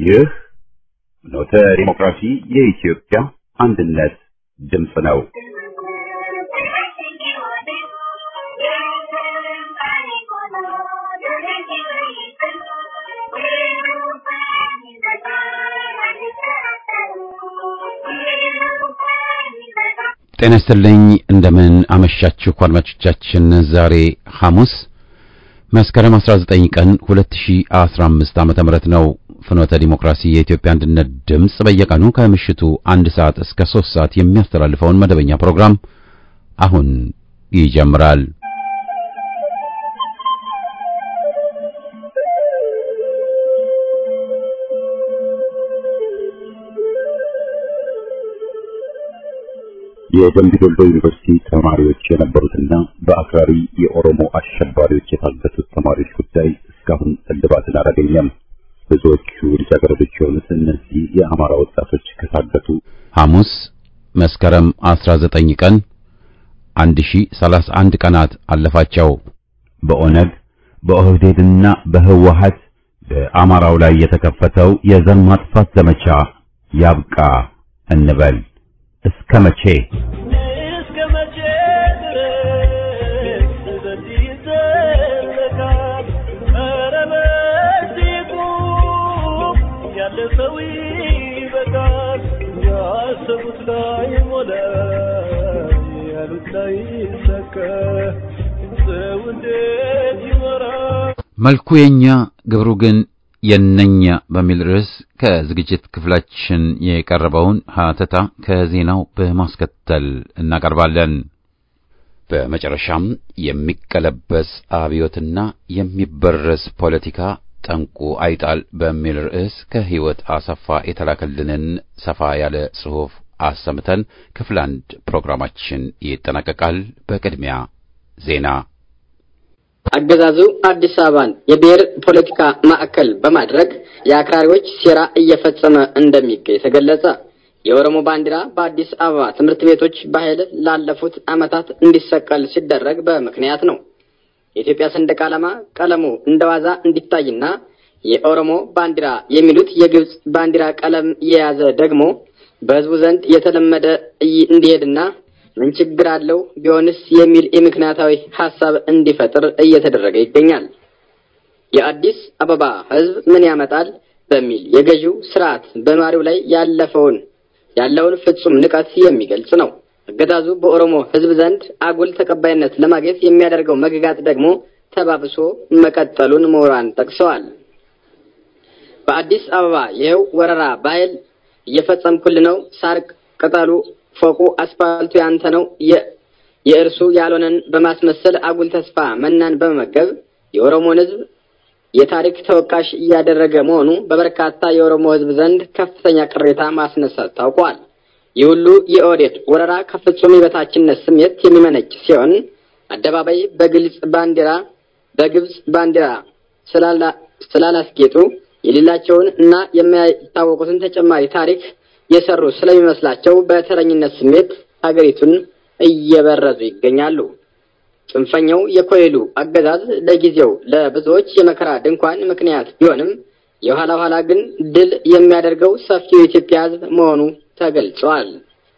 ይህ ኖተ ዲሞክራሲ የኢትዮጵያ አንድነት ድምፅ ነው። ጤና ይስጥልኝ እንደምን አመሻችሁ አድማጮቻችን። ዛሬ ሐሙስ መስከረም 19 ቀን 2015 ዓመተ ምህረት ነው። ፍኖተ ዲሞክራሲ የኢትዮጵያ አንድነት ድምፅ በየቀኑ ከምሽቱ አንድ ሰዓት እስከ 3 ሰዓት የሚያስተላልፈውን መደበኛ ፕሮግራም አሁን ይጀምራል። የደምቢ ዶሎ ዩኒቨርሲቲ ተማሪዎች የነበሩትና በአክራሪ የኦሮሞ አሸባሪዎች የታገቱት ተማሪዎች ጉዳይ እስካሁን እልባትን አላገኘም። ብዙዎቹ ልጃገረዶች የሆኑት እነዚህ የአማራ ወጣቶች ከታገቱ ሐሙስ መስከረም 19 ቀን 1031 ቀናት አለፋቸው። በኦነግ በኦህዴድና በህወሀት በአማራው ላይ የተከፈተው የዘር ማጥፋት ዘመቻ ያብቃ እንበል። እስከ መቼ እስከ መቼ ድረስ በዚህ ይዘለቃል? ኧረ በዚህ ቁም፣ ያለፈው ይበቃል። ያሰቡት ላይ ሞላ፣ ያሉት ላይ ይሳካ። ሰው እንዴት ይኖራል? መልኩ የኛ ግብሩ ግን የነኛ በሚል ርዕስ ከዝግጅት ክፍላችን የቀረበውን ሀተታ ከዜናው በማስከተል እናቀርባለን። በመጨረሻም የሚቀለበስ አብዮትና የሚበረስ ፖለቲካ ጠንቁ አይጣል በሚል ርዕስ ከሕይወት አሰፋ የተላከልንን ሰፋ ያለ ጽሑፍ አሰምተን ክፍል አንድ ፕሮግራማችን ይጠናቀቃል። በቅድሚያ ዜና አገዛዙ አዲስ አበባን የብሔር ፖለቲካ ማዕከል በማድረግ የአክራሪዎች ሴራ እየፈጸመ እንደሚገኝ ተገለጸ። የኦሮሞ ባንዲራ በአዲስ አበባ ትምህርት ቤቶች በኃይል ላለፉት ዓመታት እንዲሰቀል ሲደረግ በምክንያት ነው። የኢትዮጵያ ሰንደቅ ዓላማ ቀለሙ እንደ ዋዛ እንዲታይና የኦሮሞ ባንዲራ የሚሉት የግብጽ ባንዲራ ቀለም የያዘ ደግሞ በሕዝቡ ዘንድ የተለመደ እንዲሄድና ምን ችግር አለው ቢሆንስ የሚል የምክንያታዊ ሀሳብ እንዲፈጥር እየተደረገ ይገኛል። የአዲስ አበባ ሕዝብ ምን ያመጣል በሚል የገዢው ስርዓት በነዋሪው ላይ ያለፈውን ያለውን ፍጹም ንቀት የሚገልጽ ነው። አገዛዙ በኦሮሞ ሕዝብ ዘንድ አጉል ተቀባይነት ለማግኘት የሚያደርገው መግጋት ደግሞ ተባብሶ መቀጠሉን ምሁራን ጠቅሰዋል። በአዲስ አበባ ይኸው ወረራ በኃይል እየፈጸምኩል ነው ሳር ቅጠሉ ፎቁ አስፋልቱ ያንተ ነው የእርሱ ያልሆነን በማስመሰል አጉል ተስፋ መናን በመመገብ የኦሮሞን ሕዝብ የታሪክ ተወቃሽ እያደረገ መሆኑ በበርካታ የኦሮሞ ሕዝብ ዘንድ ከፍተኛ ቅሬታ ማስነሳት ታውቋል። ይህ ሁሉ የኦህዴድ ወረራ ከፍጹም የበታችነት ስሜት የሚመነጭ ሲሆን አደባባይ በግልጽ ባንዲራ በግብጽ ባንዲራ ስላላስጌጡ የሌላቸውን እና የማይታወቁትን ተጨማሪ ታሪክ የሰሩ ስለሚመስላቸው በተረኝነት ስሜት ሀገሪቱን እየበረዙ ይገኛሉ። ጽንፈኛው የኮይሉ አገዛዝ ለጊዜው ለብዙዎች የመከራ ድንኳን ምክንያት ቢሆንም የኋላ ኋላ ግን ድል የሚያደርገው ሰፊው የኢትዮጵያ ሕዝብ መሆኑ ተገልጿል።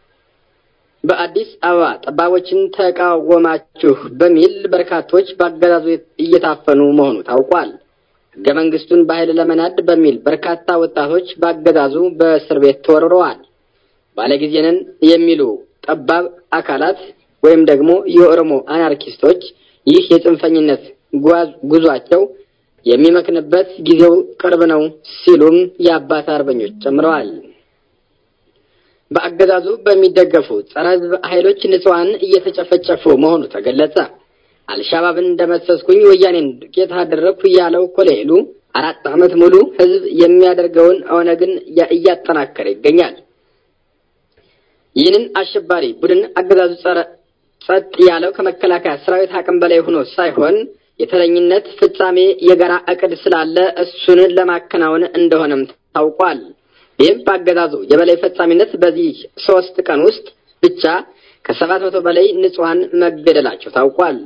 በአዲስ አበባ ጠባቦችን ተቃወማችሁ በሚል በርካቶች በአገዛዙ እየታፈኑ መሆኑ ታውቋል። ሕገ መንግስቱን በኃይል ለመናድ በሚል በርካታ ወጣቶች በአገዛዙ በእስር ቤት ተወርረዋል። ባለጊዜንን የሚሉ ጠባብ አካላት ወይም ደግሞ የኦሮሞ አናርኪስቶች ይህ የጽንፈኝነት ጉዟቸው የሚመክንበት ጊዜው ቅርብ ነው ሲሉም የአባት አርበኞች ጨምረዋል። በአገዛዙ በሚደገፉ ጸረ ሕዝብ ኃይሎች ንጹሐን እየተጨፈጨፉ መሆኑ ተገለጸ። አልሻባብን እንደመሰስኩኝ ወያኔን ዱቄት አደረግኩ ያለው ኮሎኔሉ አራት ዓመት ሙሉ ህዝብ የሚያደርገውን ኦነግን እያጠናከረ ይገኛል። ይህንን አሸባሪ ቡድን አገዛዙ ጸረ ጸጥ ያለው ከመከላከያ ሰራዊት አቅም በላይ ሆኖ ሳይሆን የተረኝነት ፍጻሜ የጋራ እቅድ ስላለ እሱን ለማከናወን እንደሆነም ታውቋል። ይህም በአገዛዙ የበላይ ፈጻሚነት በዚህ ሶስት ቀን ውስጥ ብቻ ከሰባት መቶ በላይ ንጹሐን መገደላቸው ታውቋል።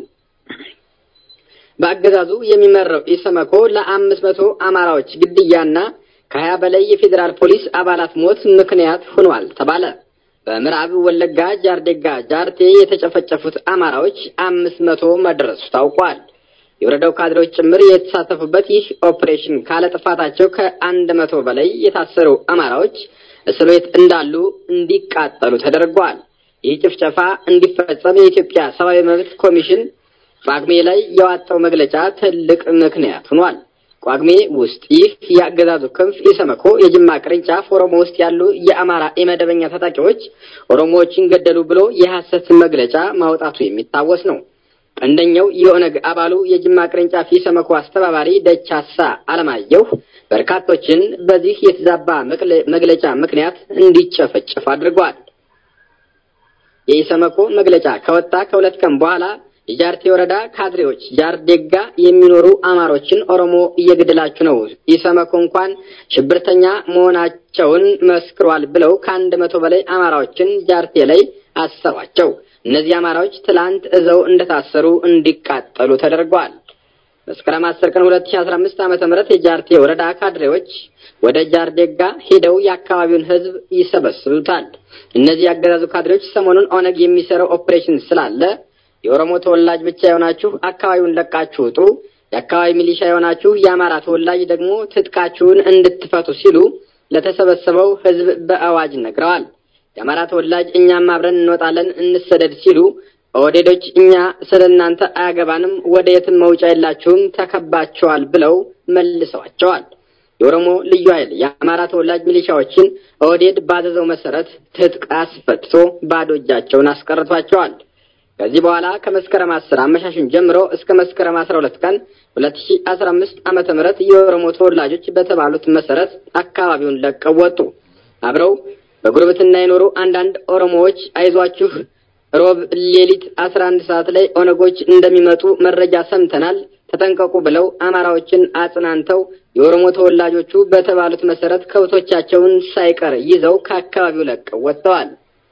በአገዛዙ የሚመራው ኢሰመኮ ለአምስት መቶ አማራዎች ግድያና ከሀያ በላይ የፌዴራል ፖሊስ አባላት ሞት ምክንያት ሆኗል ተባለ። በምዕራብ ወለጋ ጃርዴጋ ጃርቴ የተጨፈጨፉት አማራዎች አምስት መቶ መድረሱ ታውቋል። የወረዳው ካድሬዎች ጭምር የተሳተፉበት ይህ ኦፕሬሽን ካለ ጥፋታቸው ከአንድ መቶ በላይ የታሰሩ አማራዎች እስር ቤት እንዳሉ እንዲቃጠሉ ተደርጓል። ይህ ጭፍጨፋ እንዲፈጸም የኢትዮጵያ ሰብአዊ መብት ኮሚሽን ጳጉሜ ላይ ያወጣው መግለጫ ትልቅ ምክንያት ሆኗል። ጳጉሜ ውስጥ ይህ የአገዛዙ ክንፍ ኢሰመኮ የጅማ ቅርንጫፍ ኦሮሞ ውስጥ ያሉ የአማራ የመደበኛ ታጣቂዎች ኦሮሞዎችን ገደሉ ብሎ የሐሰት መግለጫ ማውጣቱ የሚታወስ ነው። አንደኛው የኦነግ አባሉ የጅማ ቅርንጫፍ ኢሰመኮ አስተባባሪ ደቻሳ አለማየሁ በርካቶችን በዚህ የተዛባ መግለጫ ምክንያት እንዲጨፈጨፍ አድርጓል። የኢሰመኮ መግለጫ ከወጣ ከሁለት ቀን በኋላ የጃርቴ ወረዳ ካድሬዎች ጃርዴጋ የሚኖሩ አማሮችን ኦሮሞ እየገደላችሁ ነው፣ ኢሰመኮ እንኳን ሽብርተኛ መሆናቸውን መስክሯል ብለው ከአንድ መቶ በላይ አማራዎችን ጃርቴ ላይ አሰሯቸው። እነዚህ አማራዎች ትላንት እዘው እንደታሰሩ እንዲቃጠሉ ተደርጓል። መስከረም 10 ቀን 2015 ዓመተ ምህረት የጃርቴ ወረዳ ካድሬዎች ወደ ጃርዴጋ ሄደው የአካባቢውን ሕዝብ ይሰበስቡታል። እነዚህ ያገዛዙ ካድሬዎች ሰሞኑን ኦነግ የሚሰራው ኦፕሬሽን ስላለ የኦሮሞ ተወላጅ ብቻ የሆናችሁ አካባቢውን ለቃችሁ ውጡ፣ የአካባቢ ሚሊሻ የሆናችሁ የአማራ ተወላጅ ደግሞ ትጥቃችሁን እንድትፈቱ ሲሉ ለተሰበሰበው ሕዝብ በአዋጅ ነግረዋል። የአማራ ተወላጅ እኛም አብረን እንወጣለን እንሰደድ ሲሉ ኦህዴዶች እኛ ስለ እናንተ አያገባንም፣ ወደ የትም መውጫ የላችሁም፣ ተከባቸዋል ብለው መልሰዋቸዋል። የኦሮሞ ልዩ ኃይል የአማራ ተወላጅ ሚሊሻዎችን ኦህዴድ ባዘዘው መሰረት ትጥቅ አስፈትቶ ባዶ እጃቸውን አስቀርቷቸዋል። ከዚህ በኋላ ከመስከረም አስር አመሻሹን ጀምሮ እስከ መስከረም አስራ ሁለት ቀን ሁለት ሺ አስራ አምስት ዓመተ ምህረት የኦሮሞ ተወላጆች በተባሉት መሰረት አካባቢውን ለቀው ወጡ። አብረው በጉርብትና የኖሩ አንዳንድ ኦሮሞዎች አይዟችሁ ሮብ ሌሊት አስራ አንድ ሰዓት ላይ ኦነጎች እንደሚመጡ መረጃ ሰምተናል፣ ተጠንቀቁ ብለው አማራዎችን አጽናንተው የኦሮሞ ተወላጆቹ በተባሉት መሰረት ከብቶቻቸውን ሳይቀር ይዘው ከአካባቢው ለቀው ወጥተዋል።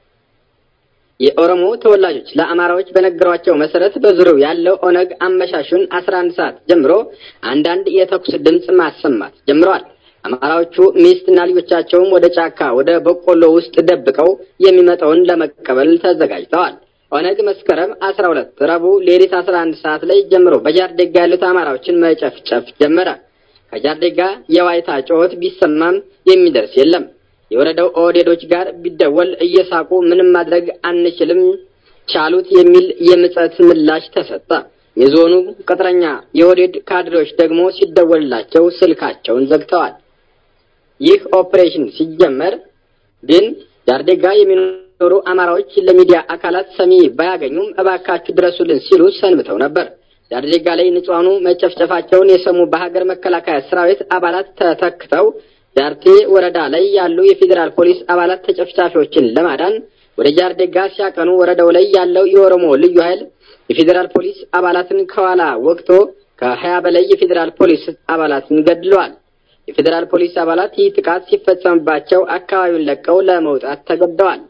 የኦሮሞ ተወላጆች ለአማራዎች በነገሯቸው መሰረት በዙሪያው ያለው ኦነግ አመሻሹን አስራ አንድ ሰዓት ጀምሮ አንዳንድ የተኩስ ድምፅ ማሰማት ጀምረዋል። አማራዎቹ ሚስትና ልጆቻቸውም ወደ ጫካ ወደ በቆሎ ውስጥ ደብቀው የሚመጣውን ለመቀበል ተዘጋጅተዋል። ኦነግ መስከረም አስራ ሁለት ረቡዕ ሌሊት አስራ አንድ ሰዓት ላይ ጀምሮ በጃርዴጋ ያሉት አማራዎችን መጨፍጨፍ ጀመረ። ከጃርዴጋ የዋይታ ጩኸት ቢሰማም የሚደርስ የለም። የወረዳው ኦህዴዶች ጋር ቢደወል እየሳቁ ምንም ማድረግ አንችልም ቻሉት የሚል የምጸት ምላሽ ተሰጠ። የዞኑ ቅጥረኛ የኦህዴድ ካድሬዎች ደግሞ ሲደወልላቸው ስልካቸውን ዘግተዋል። ይህ ኦፕሬሽን ሲጀመር ግን ጃርዴጋ የሚኖሩ አማራዎች ለሚዲያ አካላት ሰሚ ባያገኙም እባካችሁ ድረሱልን ሲሉ ሰንብተው ነበር። ጃርዴጋ ላይ ንጹሐኑ መጨፍጨፋቸውን የሰሙ በሀገር መከላከያ ሰራዊት አባላት ተተክተው ጃርቴ ወረዳ ላይ ያሉ የፌዴራል ፖሊስ አባላት ተጨፍጫፊዎችን ለማዳን ወደ ጃርዴጋ ሲያቀኑ ወረዳው ላይ ያለው የኦሮሞ ልዩ ኃይል የፌዴራል ፖሊስ አባላትን ከኋላ ወቅቶ ከሀያ በላይ የፌዴራል ፖሊስ አባላትን ገድለዋል። የፌዴራል ፖሊስ አባላት ይህ ጥቃት ሲፈጸምባቸው አካባቢውን ለቀው ለመውጣት ተገደዋል።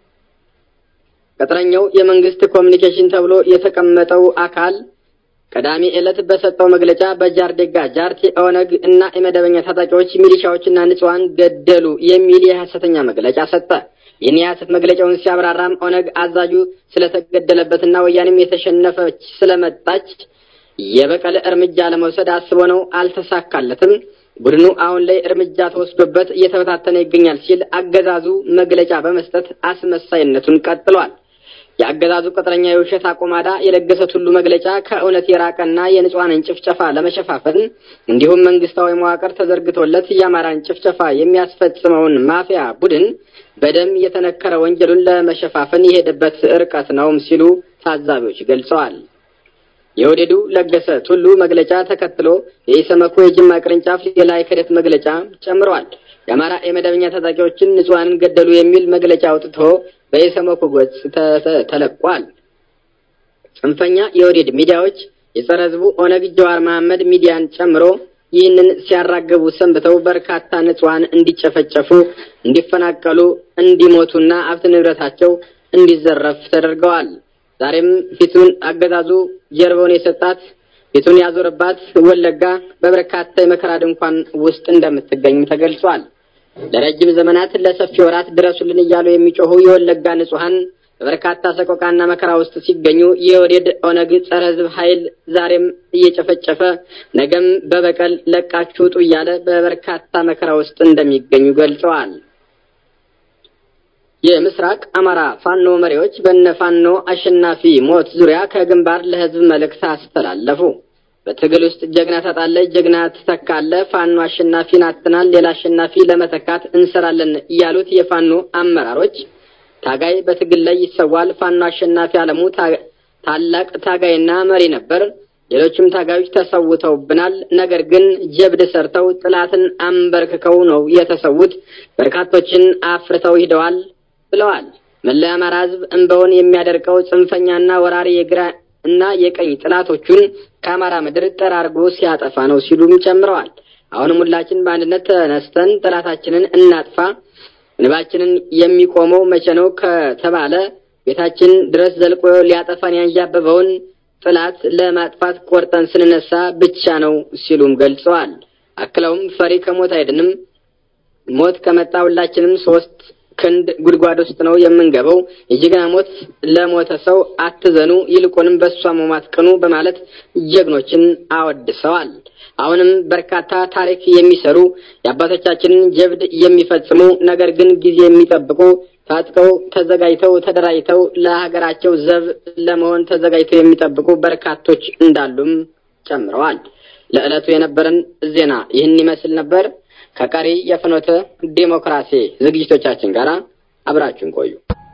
ቅጥረኛው የመንግስት ኮሚኒኬሽን ተብሎ የተቀመጠው አካል ቅዳሜ ዕለት በሰጠው መግለጫ በጃርዴጋ ጃርቴ ኦነግ እና የመደበኛ ታጣቂዎች ሚሊሻዎችና ንጹሐን ገደሉ የሚል የሐሰተኛ መግለጫ ሰጠ። ይህን የሐሰት መግለጫውን ሲያብራራም ኦነግ አዛዡ ስለተገደለበትና ወያኔም የተሸነፈች ስለመጣች የበቀል እርምጃ ለመውሰድ አስቦ ነው፣ አልተሳካለትም። ቡድኑ አሁን ላይ እርምጃ ተወስዶበት እየተበታተነ ይገኛል ሲል አገዛዙ መግለጫ በመስጠት አስመሳይነቱን ቀጥሏል። የአገዛዙ ቅጥረኛ የውሸት አቆማዳ የለገሰት ሁሉ መግለጫ ከእውነት የራቀና የንጹሐንን ጭፍጨፋ ለመሸፋፈን እንዲሁም መንግስታዊ መዋቅር ተዘርግቶለት የአማራን ጭፍጨፋ የሚያስፈጽመውን ማፊያ ቡድን በደም የተነከረ ወንጀሉን ለመሸፋፈን የሄደበት ርቀት ነውም ሲሉ ታዛቢዎች ገልጸዋል። የወደዱ ለገሰ ቱሉ መግለጫ ተከትሎ የኢሰመኮ የጅማ ቅርንጫፍ ሌላ የክህደት መግለጫ ጨምረዋል። የአማራ የመደበኛ ታጣቂዎችን ንጹሐንን ገደሉ የሚል መግለጫ አውጥቶ በኢሰመኮ ገጽ ተለቋል። ጽንፈኛ የወዴድ ሚዲያዎች የጸረ ህዝቡ ኦነግ ጀዋር መሐመድ ሚዲያን ጨምሮ ይህንን ሲያራግቡ ሰንብተው በርካታ ንጹሐን እንዲጨፈጨፉ፣ እንዲፈናቀሉ፣ እንዲሞቱና ሀብት ንብረታቸው እንዲዘረፍ ተደርገዋል። ዛሬም ፊቱን አገዛዙ ጀርባውን የሰጣት ፊቱን ያዞረባት ወለጋ በበርካታ የመከራ ድንኳን ውስጥ እንደምትገኝም ተገልጿል። ለረጅም ዘመናት ለሰፊ ወራት ድረሱልን እያሉ የሚጮሁ የወለጋ ንጹሐን በበርካታ ሰቆቃና መከራ ውስጥ ሲገኙ የወዴድ ኦነግ ጸረ ሕዝብ ኃይል ዛሬም እየጨፈጨፈ ነገም በበቀል ለቃችሁ ውጡ እያለ በበርካታ መከራ ውስጥ እንደሚገኙ ገልጸዋል። የምስራቅ አማራ ፋኖ መሪዎች በነ ፋኖ አሸናፊ ሞት ዙሪያ ከግንባር ለሕዝብ መልእክት አስተላለፉ። በትግል ውስጥ ጀግና ታጣለህ፣ ጀግና ትተካለህ፣ ፋኖ አሸናፊን አጥተናል፣ ሌላ አሸናፊ ለመተካት እንሰራለን ያሉት የፋኖ አመራሮች ታጋይ በትግል ላይ ይሰዋል። ፋኖ አሸናፊ አለሙ ታላቅ ታጋይና መሪ ነበር። ሌሎችም ታጋዮች ተሰውተውብናል። ነገር ግን ጀብድ ሰርተው ጥላትን አንበርክከው ነው የተሰዉት። በርካቶችን አፍርተው ሂደዋል ብለዋል። መለያ አማራ ሕዝብ እንበውን የሚያደርቀው ጽንፈኛና ወራሪ የግራ እና የቀኝ ጥላቶቹን ከአማራ ምድር ጠራርጎ ሲያጠፋ ነው ሲሉም ጨምረዋል። አሁንም ሁላችን በአንድነት ተነስተን ጠላታችንን እናጥፋ እንባችንን የሚቆመው መቼ ነው ከተባለ ቤታችን ድረስ ዘልቆ ሊያጠፋን ያንዣበበውን ጥላት ለማጥፋት ቆርጠን ስንነሳ ብቻ ነው ሲሉም ገልጸዋል። አክለውም ፈሪ ከሞት አይድንም፣ ሞት ከመጣ ሁላችንም ሶስት ክንድ ጉድጓድ ውስጥ ነው የምንገባው። የጀግና ሞት ለሞተ ሰው አትዘኑ፣ ይልቁንም በእሷ መሟት ቅኑ በማለት ጀግኖችን አወድሰዋል። አሁንም በርካታ ታሪክ የሚሰሩ የአባቶቻችንን ጀብድ የሚፈጽሙ ነገር ግን ጊዜ የሚጠብቁ ታጥቀው ተዘጋጅተው ተደራጅተው ለሀገራቸው ዘብ ለመሆን ተዘጋጅተው የሚጠብቁ በርካቶች እንዳሉም ጨምረዋል። ለዕለቱ የነበረን ዜና ይህን ይመስል ነበር። ከቀሪ የፍኖተ ዴሞክራሲ ዝግጅቶቻችን ጋር አብራችሁን ቆዩ።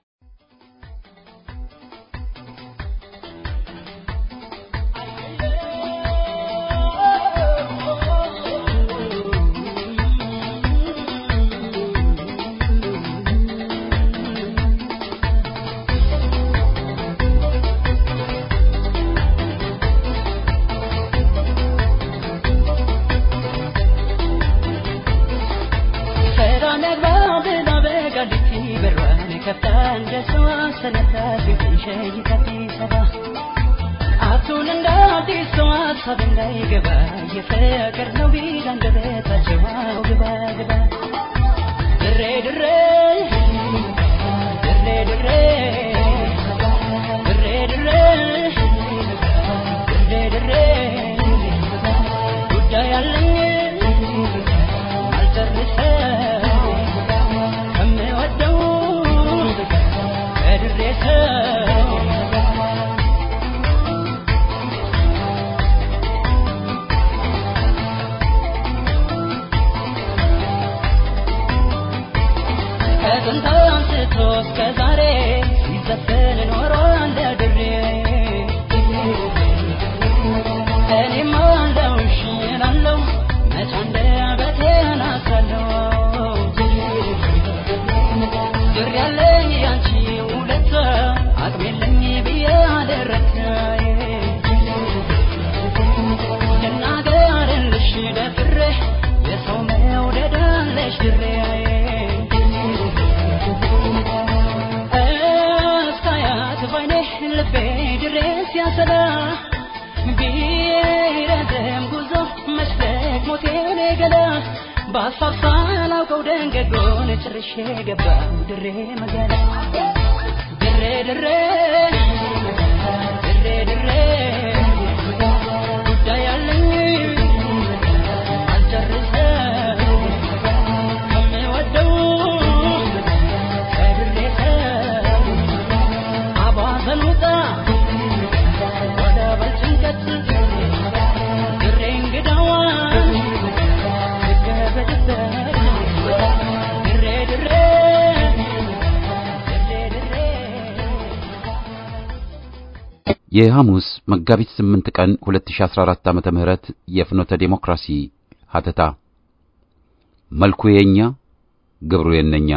የሐሙስ መጋቢት 8 ቀን 2014 ዓመተ ምህረት የፍኖተ ዴሞክራሲ ሀተታ መልኩ የኛ ግብሩ የነኛ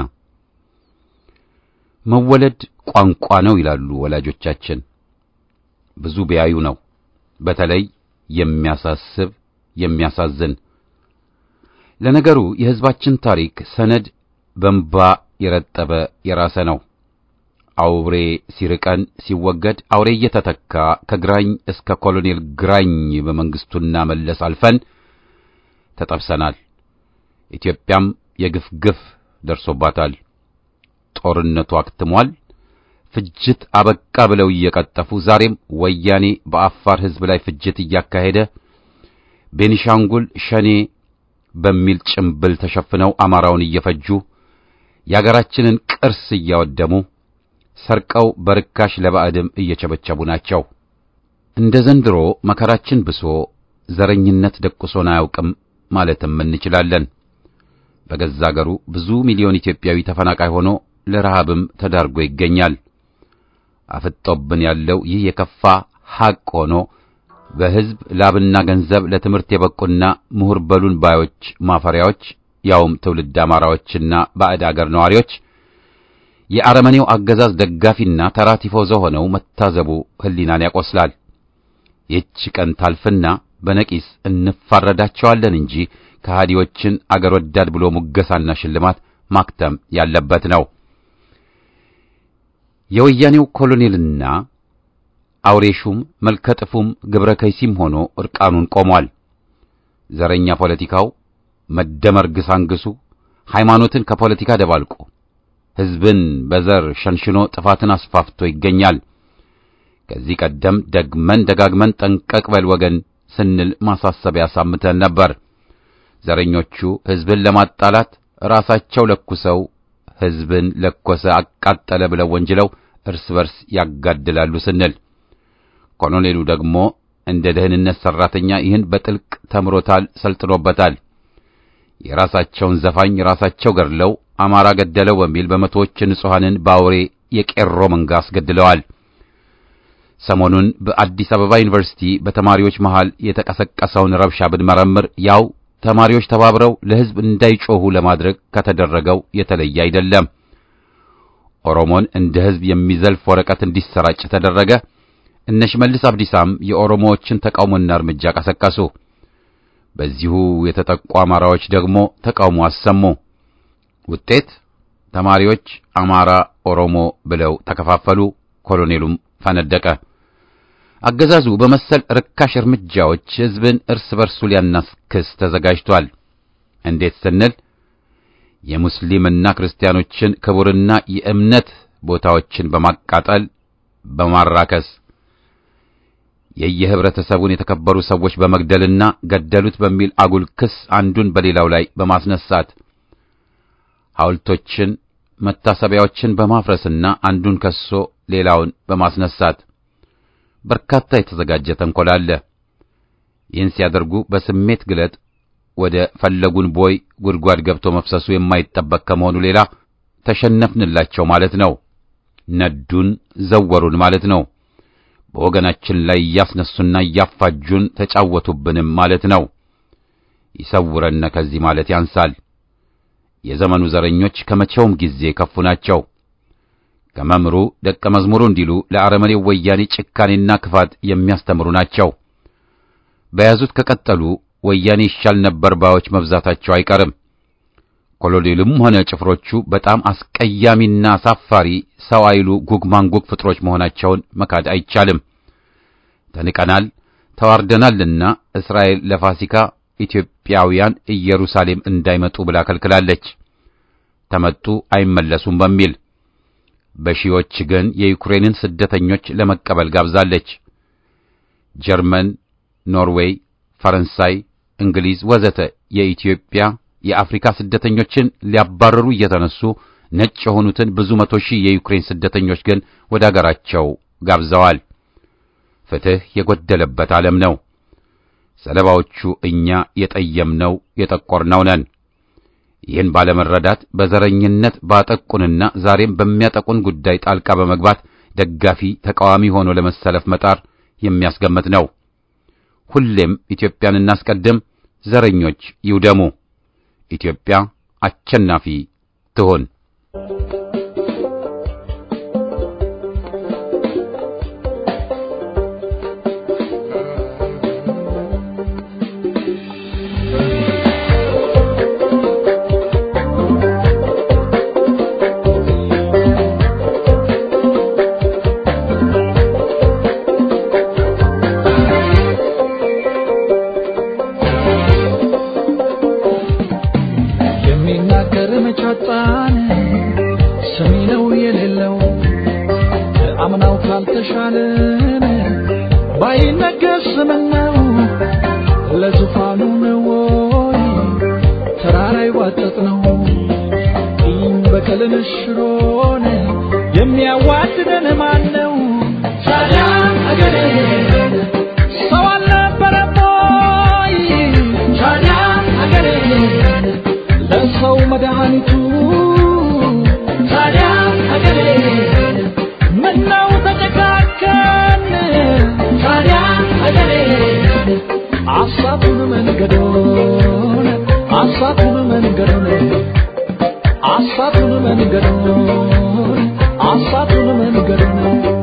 መወለድ ቋንቋ ነው ይላሉ ወላጆቻችን። ብዙ ቢያዩ ነው በተለይ የሚያሳስብ የሚያሳዝን። ለነገሩ የሕዝባችን ታሪክ ሰነድ በንባ የረጠበ የራሰ ነው። አውሬ ሲርቀን ሲወገድ አውሬ እየተተካ ከግራኝ እስከ ኮሎኔል ግራኝ በመንግስቱና መለስ አልፈን ተጠብሰናል። ኢትዮጵያም የግፍ ግፍ ደርሶባታል። ጦርነቱ አክትሟል። ፍጅት አበቃ ብለው እየቀጠፉ ዛሬም ወያኔ በአፋር ሕዝብ ላይ ፍጅት እያካሄደ ቤኒሻንጉል ሸኔ በሚል ጭምብል ተሸፍነው አማራውን እየፈጁ የአገራችንን ቅርስ እያወደሙ ሰርቀው በርካሽ ለባዕድም እየቸበቸቡ ናቸው። እንደ ዘንድሮ መከራችን ብሶ ዘረኝነት ደቁሶን አያውቅም ማለትም እንችላለን። በገዛ አገሩ ብዙ ሚሊዮን ኢትዮጵያዊ ተፈናቃይ ሆኖ ለረሃብም ተዳርጎ ይገኛል። አፍጦብን ያለው ይህ የከፋ ሐቅ ሆኖ በሕዝብ ላብና ገንዘብ ለትምህርት የበቁና ምሁር በሉን ባዮች ማፈሪያዎች ያውም ትውልድ አማራዎችና ባዕድ አገር ነዋሪዎች የአረመኔው አገዛዝ ደጋፊና ተራ ቲፎዞ ሆነው መታዘቡ ሕሊናን ያቆስላል። ይህች ቀን ታልፍና በነቂስ እንፋረዳቸዋለን እንጂ ከሃዲዎችን አገር ወዳድ ብሎ ሙገሳና ሽልማት ማክተም ያለበት ነው። የወያኔው ኮሎኔልና አውሬሹም መልከጥፉም ግብረ ከይሲም ሆኖ እርቃኑን ቆሟል። ዘረኛ ፖለቲካው መደመር ግሳንግሱ ሃይማኖትን ከፖለቲካ ደባልቆ ሕዝብን በዘር ሸንሽኖ ጥፋትን አስፋፍቶ ይገኛል። ከዚህ ቀደም ደግመን ደጋግመን ጠንቀቅ በል ወገን ስንል ማሳሰቢያ ሳምተን ነበር። ዘረኞቹ ሕዝብን ለማጣላት ራሳቸው ለኩሰው ሕዝብን ለኮሰ አቃጠለ ብለው ወንጅለው እርስ በርስ ያጋድላሉ ስንል ኮሎኔሉ ደግሞ እንደ ደህንነት ሠራተኛ ይህን በጥልቅ ተምሮታል፣ ሰልጥኖበታል። የራሳቸውን ዘፋኝ ራሳቸው ገድለው አማራ ገደለው በሚል በመቶዎች ንጹሐንን በአውሬ የቄሮ መንጋ አስገድለዋል። ሰሞኑን በአዲስ አበባ ዩኒቨርሲቲ በተማሪዎች መሃል የተቀሰቀሰውን ረብሻ ብንመረምር ያው ተማሪዎች ተባብረው ለሕዝብ እንዳይጮኹ ለማድረግ ከተደረገው የተለየ አይደለም። ኦሮሞን እንደ ሕዝብ የሚዘልፍ ወረቀት እንዲሰራጭ ተደረገ። እነ ሽመልስ አብዲሳም የኦሮሞዎችን ተቃውሞና እርምጃ ቀሰቀሱ። በዚሁ የተጠቁ አማራዎች ደግሞ ተቃውሞ አሰሙ። ውጤት ተማሪዎች አማራ፣ ኦሮሞ ብለው ተከፋፈሉ። ኮሎኔሉም ፈነደቀ። አገዛዙ በመሰል ርካሽ እርምጃዎች ሕዝብን እርስ በርሱ ሊያናስክስ ተዘጋጅቷል። እንዴት ስንል የሙስሊምና ክርስቲያኖችን ክቡርና የእምነት ቦታዎችን በማቃጠል በማራከስ የየህብረተሰቡን የተከበሩ ሰዎች በመግደልና ገደሉት በሚል አጉል ክስ አንዱን በሌላው ላይ በማስነሳት ሐውልቶችን፣ መታሰቢያዎችን በማፍረስና አንዱን ከሶ ሌላውን በማስነሳት በርካታ የተዘጋጀ ተንኮል አለ። ይህን ሲያደርጉ በስሜት ግለጥ ወደ ፈለጉን ቦይ ጉድጓድ ገብቶ መፍሰሱ የማይጠበቅ ከመሆኑ ሌላ ተሸነፍንላቸው ማለት ነው። ነዱን፣ ዘወሩን ማለት ነው። በወገናችን ላይ እያስነሱና እያፋጁን ተጫወቱብንም ማለት ነው። ይሰውረን ከዚህ ማለት ያንሳል። የዘመኑ ዘረኞች ከመቼውም ጊዜ ከፉ ናቸው። ከመምሩ ደቀ መዝሙሩ እንዲሉ ለአረመኔው ወያኔ ጭካኔና ክፋት የሚያስተምሩ ናቸው። በያዙት ከቀጠሉ ወያኔ ይሻል ነበር ባዮች መብዛታቸው አይቀርም። ኮሎኔሉም ሆነ ጭፍሮቹ በጣም አስቀያሚና አሳፋሪ ሰው አይሉ ጉግ ማንጉግ ፍጥሮች መሆናቸውን መካድ አይቻልም። ተንቀናል፣ ተዋርደናልና እስራኤል ለፋሲካ ኢትዮጵያውያን ኢየሩሳሌም እንዳይመጡ ብላ ከልክላለች። ተመጡ አይመለሱም በሚል በሺዎች ግን የዩክሬንን ስደተኞች ለመቀበል ጋብዛለች። ጀርመን፣ ኖርዌይ፣ ፈረንሳይ፣ እንግሊዝ ወዘተ የኢትዮጵያ የአፍሪካ ስደተኞችን ሊያባረሩ እየተነሱ ነጭ የሆኑትን ብዙ መቶ ሺህ የዩክሬን ስደተኞች ግን ወደ አገራቸው ጋብዘዋል። ፍትሕ የጎደለበት ዓለም ነው። ሰለባዎቹ እኛ የጠየምነው የጠቆርነው ነን። ይህን ባለመረዳት በዘረኝነት ባጠቁንና ዛሬም በሚያጠቁን ጉዳይ ጣልቃ በመግባት ደጋፊ ተቃዋሚ ሆኖ ለመሰለፍ መጣር የሚያስገምት ነው። ሁሌም ኢትዮጵያን እናስቀድም፣ ዘረኞች ይውደሙ፣ ኢትዮጵያ አሸናፊ ትሆን። Thank you. መቻጣን ሰሚ ነው የሌለው አምናው ካልተሻለን ባይነገር ስምነው ለዙፋኑ ነው ወይ ተራራ ይዋጠጥ ነው ቂም በቀልን ሽሮን የሚያዋድደን ማን ነው ታዲያ አገሬ ሰው አልነበረም ወይ ታዲያ አገሬ ለሰው መድኃኒቱ ታዲያ አገሬ ምነው ተጨካከን ታዲያ አገሬ አሳቱን መንገዶን አሳቱን መንገዶን አሳቱን መንገዶን አሳቱን መንገዶን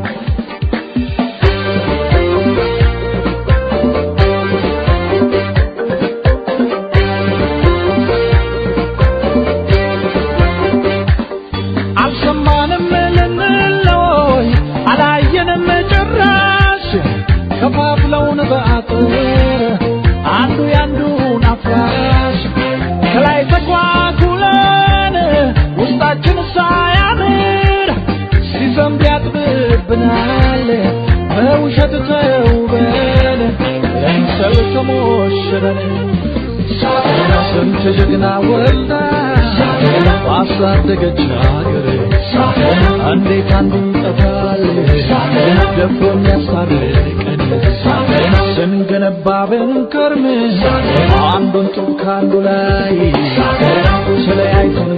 አልሰማንም ልንለይ አላየንም ጭራሽ ከፋፍለውን በአጥር አንዱ ያንዱን አፍራሽ ከላይ ተኳኩለን ውስጣችን ሳያምር ሲዘንብ ያጥብብናል በውሸት ተውበን ለምሰል ተሞሽረን ስንት ጀግና ወልዳ ባሳደገች ሀገር እንዴት አንዱ ይጠፋል ደፍሮ የሚያስታርቀን ስንገነባ ብንከርም አንዱን ጡብ ከአንዱ ላይ ተለያይተን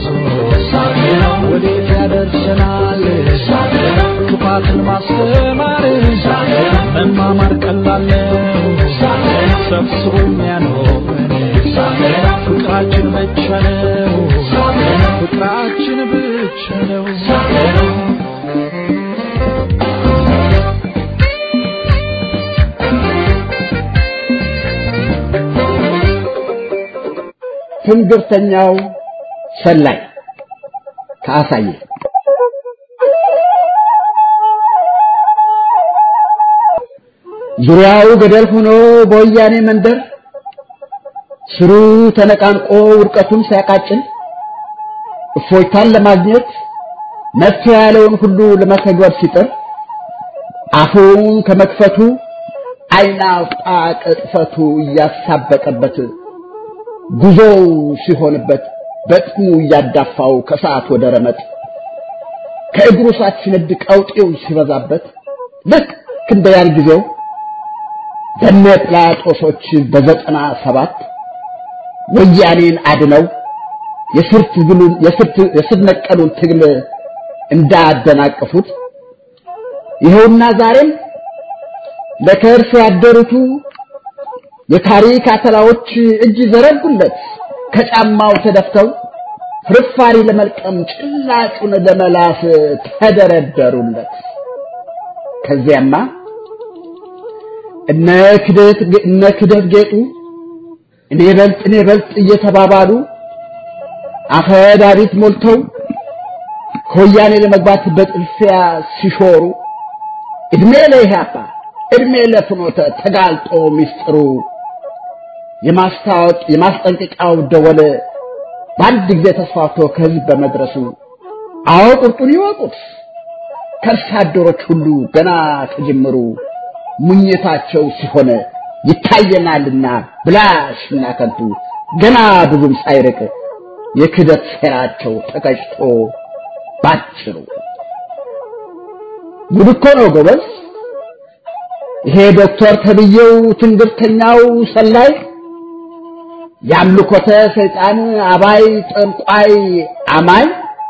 ወዴት ያደርሰናል ክፋትን ማስተማር መማማር ቀላል ነው ሰብስቦ የሚያኖረን ፍቅራችን ብቻ ነው ፍቅራችን ብቻ ነው ትንግርተኛው ሰላይ ከአሳየ ዙሪያው ገደል ሆኖ በወያኔ መንደር ስሩ ተነቃንቆ ውድቀቱን ሲያቃጭል እፎይታን ለማግኘት መፍትሄ ያለውን ሁሉ ለመተግበር ሲጥር አፉን ከመክፈቱ አይና አውጣ ቅጥፈቱ እያሳበቀበት ጉዞው ሲሆንበት በጥሙ እያዳፋው ከሰዓት ወደ ረመጥ ከእግሩ ሳት ሲነድ ቀውጤው ሲበዛበት ልክ እንደ ያን ጊዜው በነ ጲላጦሶች በዘጠና ሰባት ወያኔን አድነው የስር ትግሉን የስር ነቀሉን ትግል እንዳደናቀፉት ይኸውና ዛሬም ለከርስ ያደሩቱ የታሪክ አተላዎች እጅ ዘረጉለት ከጫማው ተደፍተው ፍርፋሪ ለመልቀም ጭላጩን ለመላስ ተደረደሩለት። ከዚያማ እነ ክደት እነ ክደት ጌጡ እኔ በልጥ እኔ በልጥ እየተባባሉ አፈ ዳሪት ሞልተው ከወያኔ ለመግባት በጥልፊያ ሲሾሩ እድሜ ለኢህአፓ እድሜ ለፍኖተ ተጋልጦ ሚስጥሩ የማስታወቅ የማስጠንቀቂያው ደወል በአንድ ጊዜ ተስፋፍቶ ከህዝብ በመድረሱ አዎ ቁርጡን ይወቁት ከርሳ አደሮች ሁሉ ገና ከጅምሩ ሙኝታቸው ሲሆን ይታየናልና ብላሽና ከንቱ ገና ብዙም ሳይርቅ የክደት ሴራቸው ተቀጭቶ ባጭሩ ጉድ እኮ ነው ጎበዝ። ይሄ ዶክተር ተብዬው ትንግርተኛው ሰላይ የአምልኮተ ሰይጣን አባይ ጠንቋይ አማኝ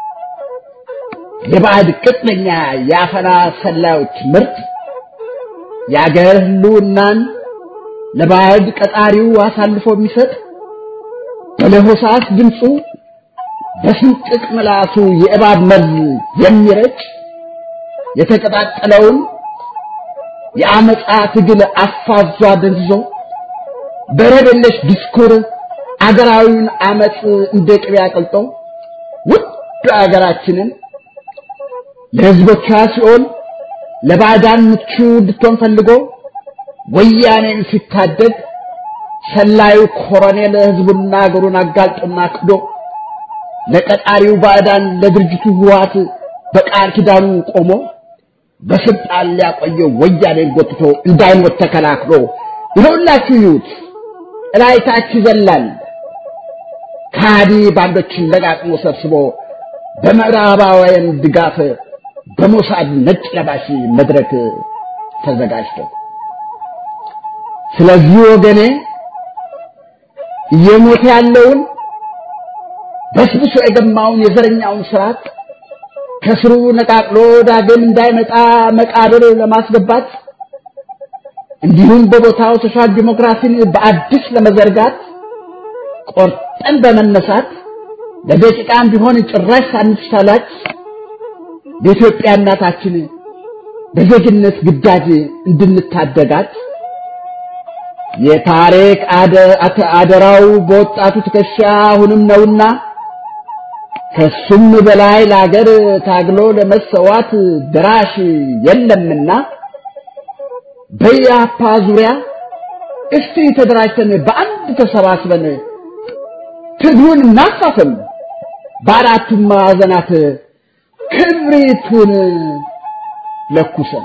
የባዕድ ቅጥነኛ የአፈና ሰላዮች ምርት የአገር ህልውናን ለባዕድ ቀጣሪው አሳልፎ የሚሰጥ በለሆሳስ ድምፁ በስንጥቅ ምላሱ የእባብ መርዝ የሚረጭ የተቀጣጠለውን የአመፃ ትግል አፋዟ ደንዝዞ በረደለሽ ዲስኩር አገራዊውን አመፅ እንደ ቅቤ አቅልጦ ውድ አገራችንን ለህዝቦቿ ሲሆን ለባዕዳን ምቹ እንድትሆን ፈልጎ ወያኔን ሲታደግ ሰላዩ ኮሎኔል ህዝቡና አገሩን አጋልጦና ክዶ ለቀጣሪው ባዕዳን ለድርጅቱ ህወሓት በቃል ኪዳኑ ቆሞ በስልጣን ሊያቆየው ወያኔን ጎትቶ እንዳይሞት ተከላክሎ ይኸውላችሁ ይዩት እላይታች ይዘላል ከሃዲ ባንዶችን ለቃቅሞ ሰብስቦ በምዕራባውያን ድጋፍ በሞሳድ ነጭ ለባሽ መድረክ ተዘጋጅቶ ስለዚህ ወገኔ እየሞተ ያለውን በስብሶ የገማውን የዘረኛውን ስርዓት ከስሩ ነቃቅሎ ዳግም እንዳይመጣ መቃብር ለማስገባት እንዲሁም በቦታው ሶሻል ዲሞክራሲን በአዲስ ለመዘርጋት ቆርጠን በመነሳት ለደቂቃም ቢሆን ጭራሽ ሳንሳላች በኢትዮጵያ እናታችን በዜግነት ግዳጅ እንድንታደጋት የታሪክ አደራው በወጣቱ ትከሻ አሁንም ነውና ከሱም በላይ ለአገር ታግሎ ለመሰዋት ድራሽ የለምና በያፓ ዙሪያ እስቲ ተደራጅተን በአንድ ተሰባስበን ትግሉን እናፋፍም፣ በአራቱም ማዕዘናት ክብሪቱን ለኩሰን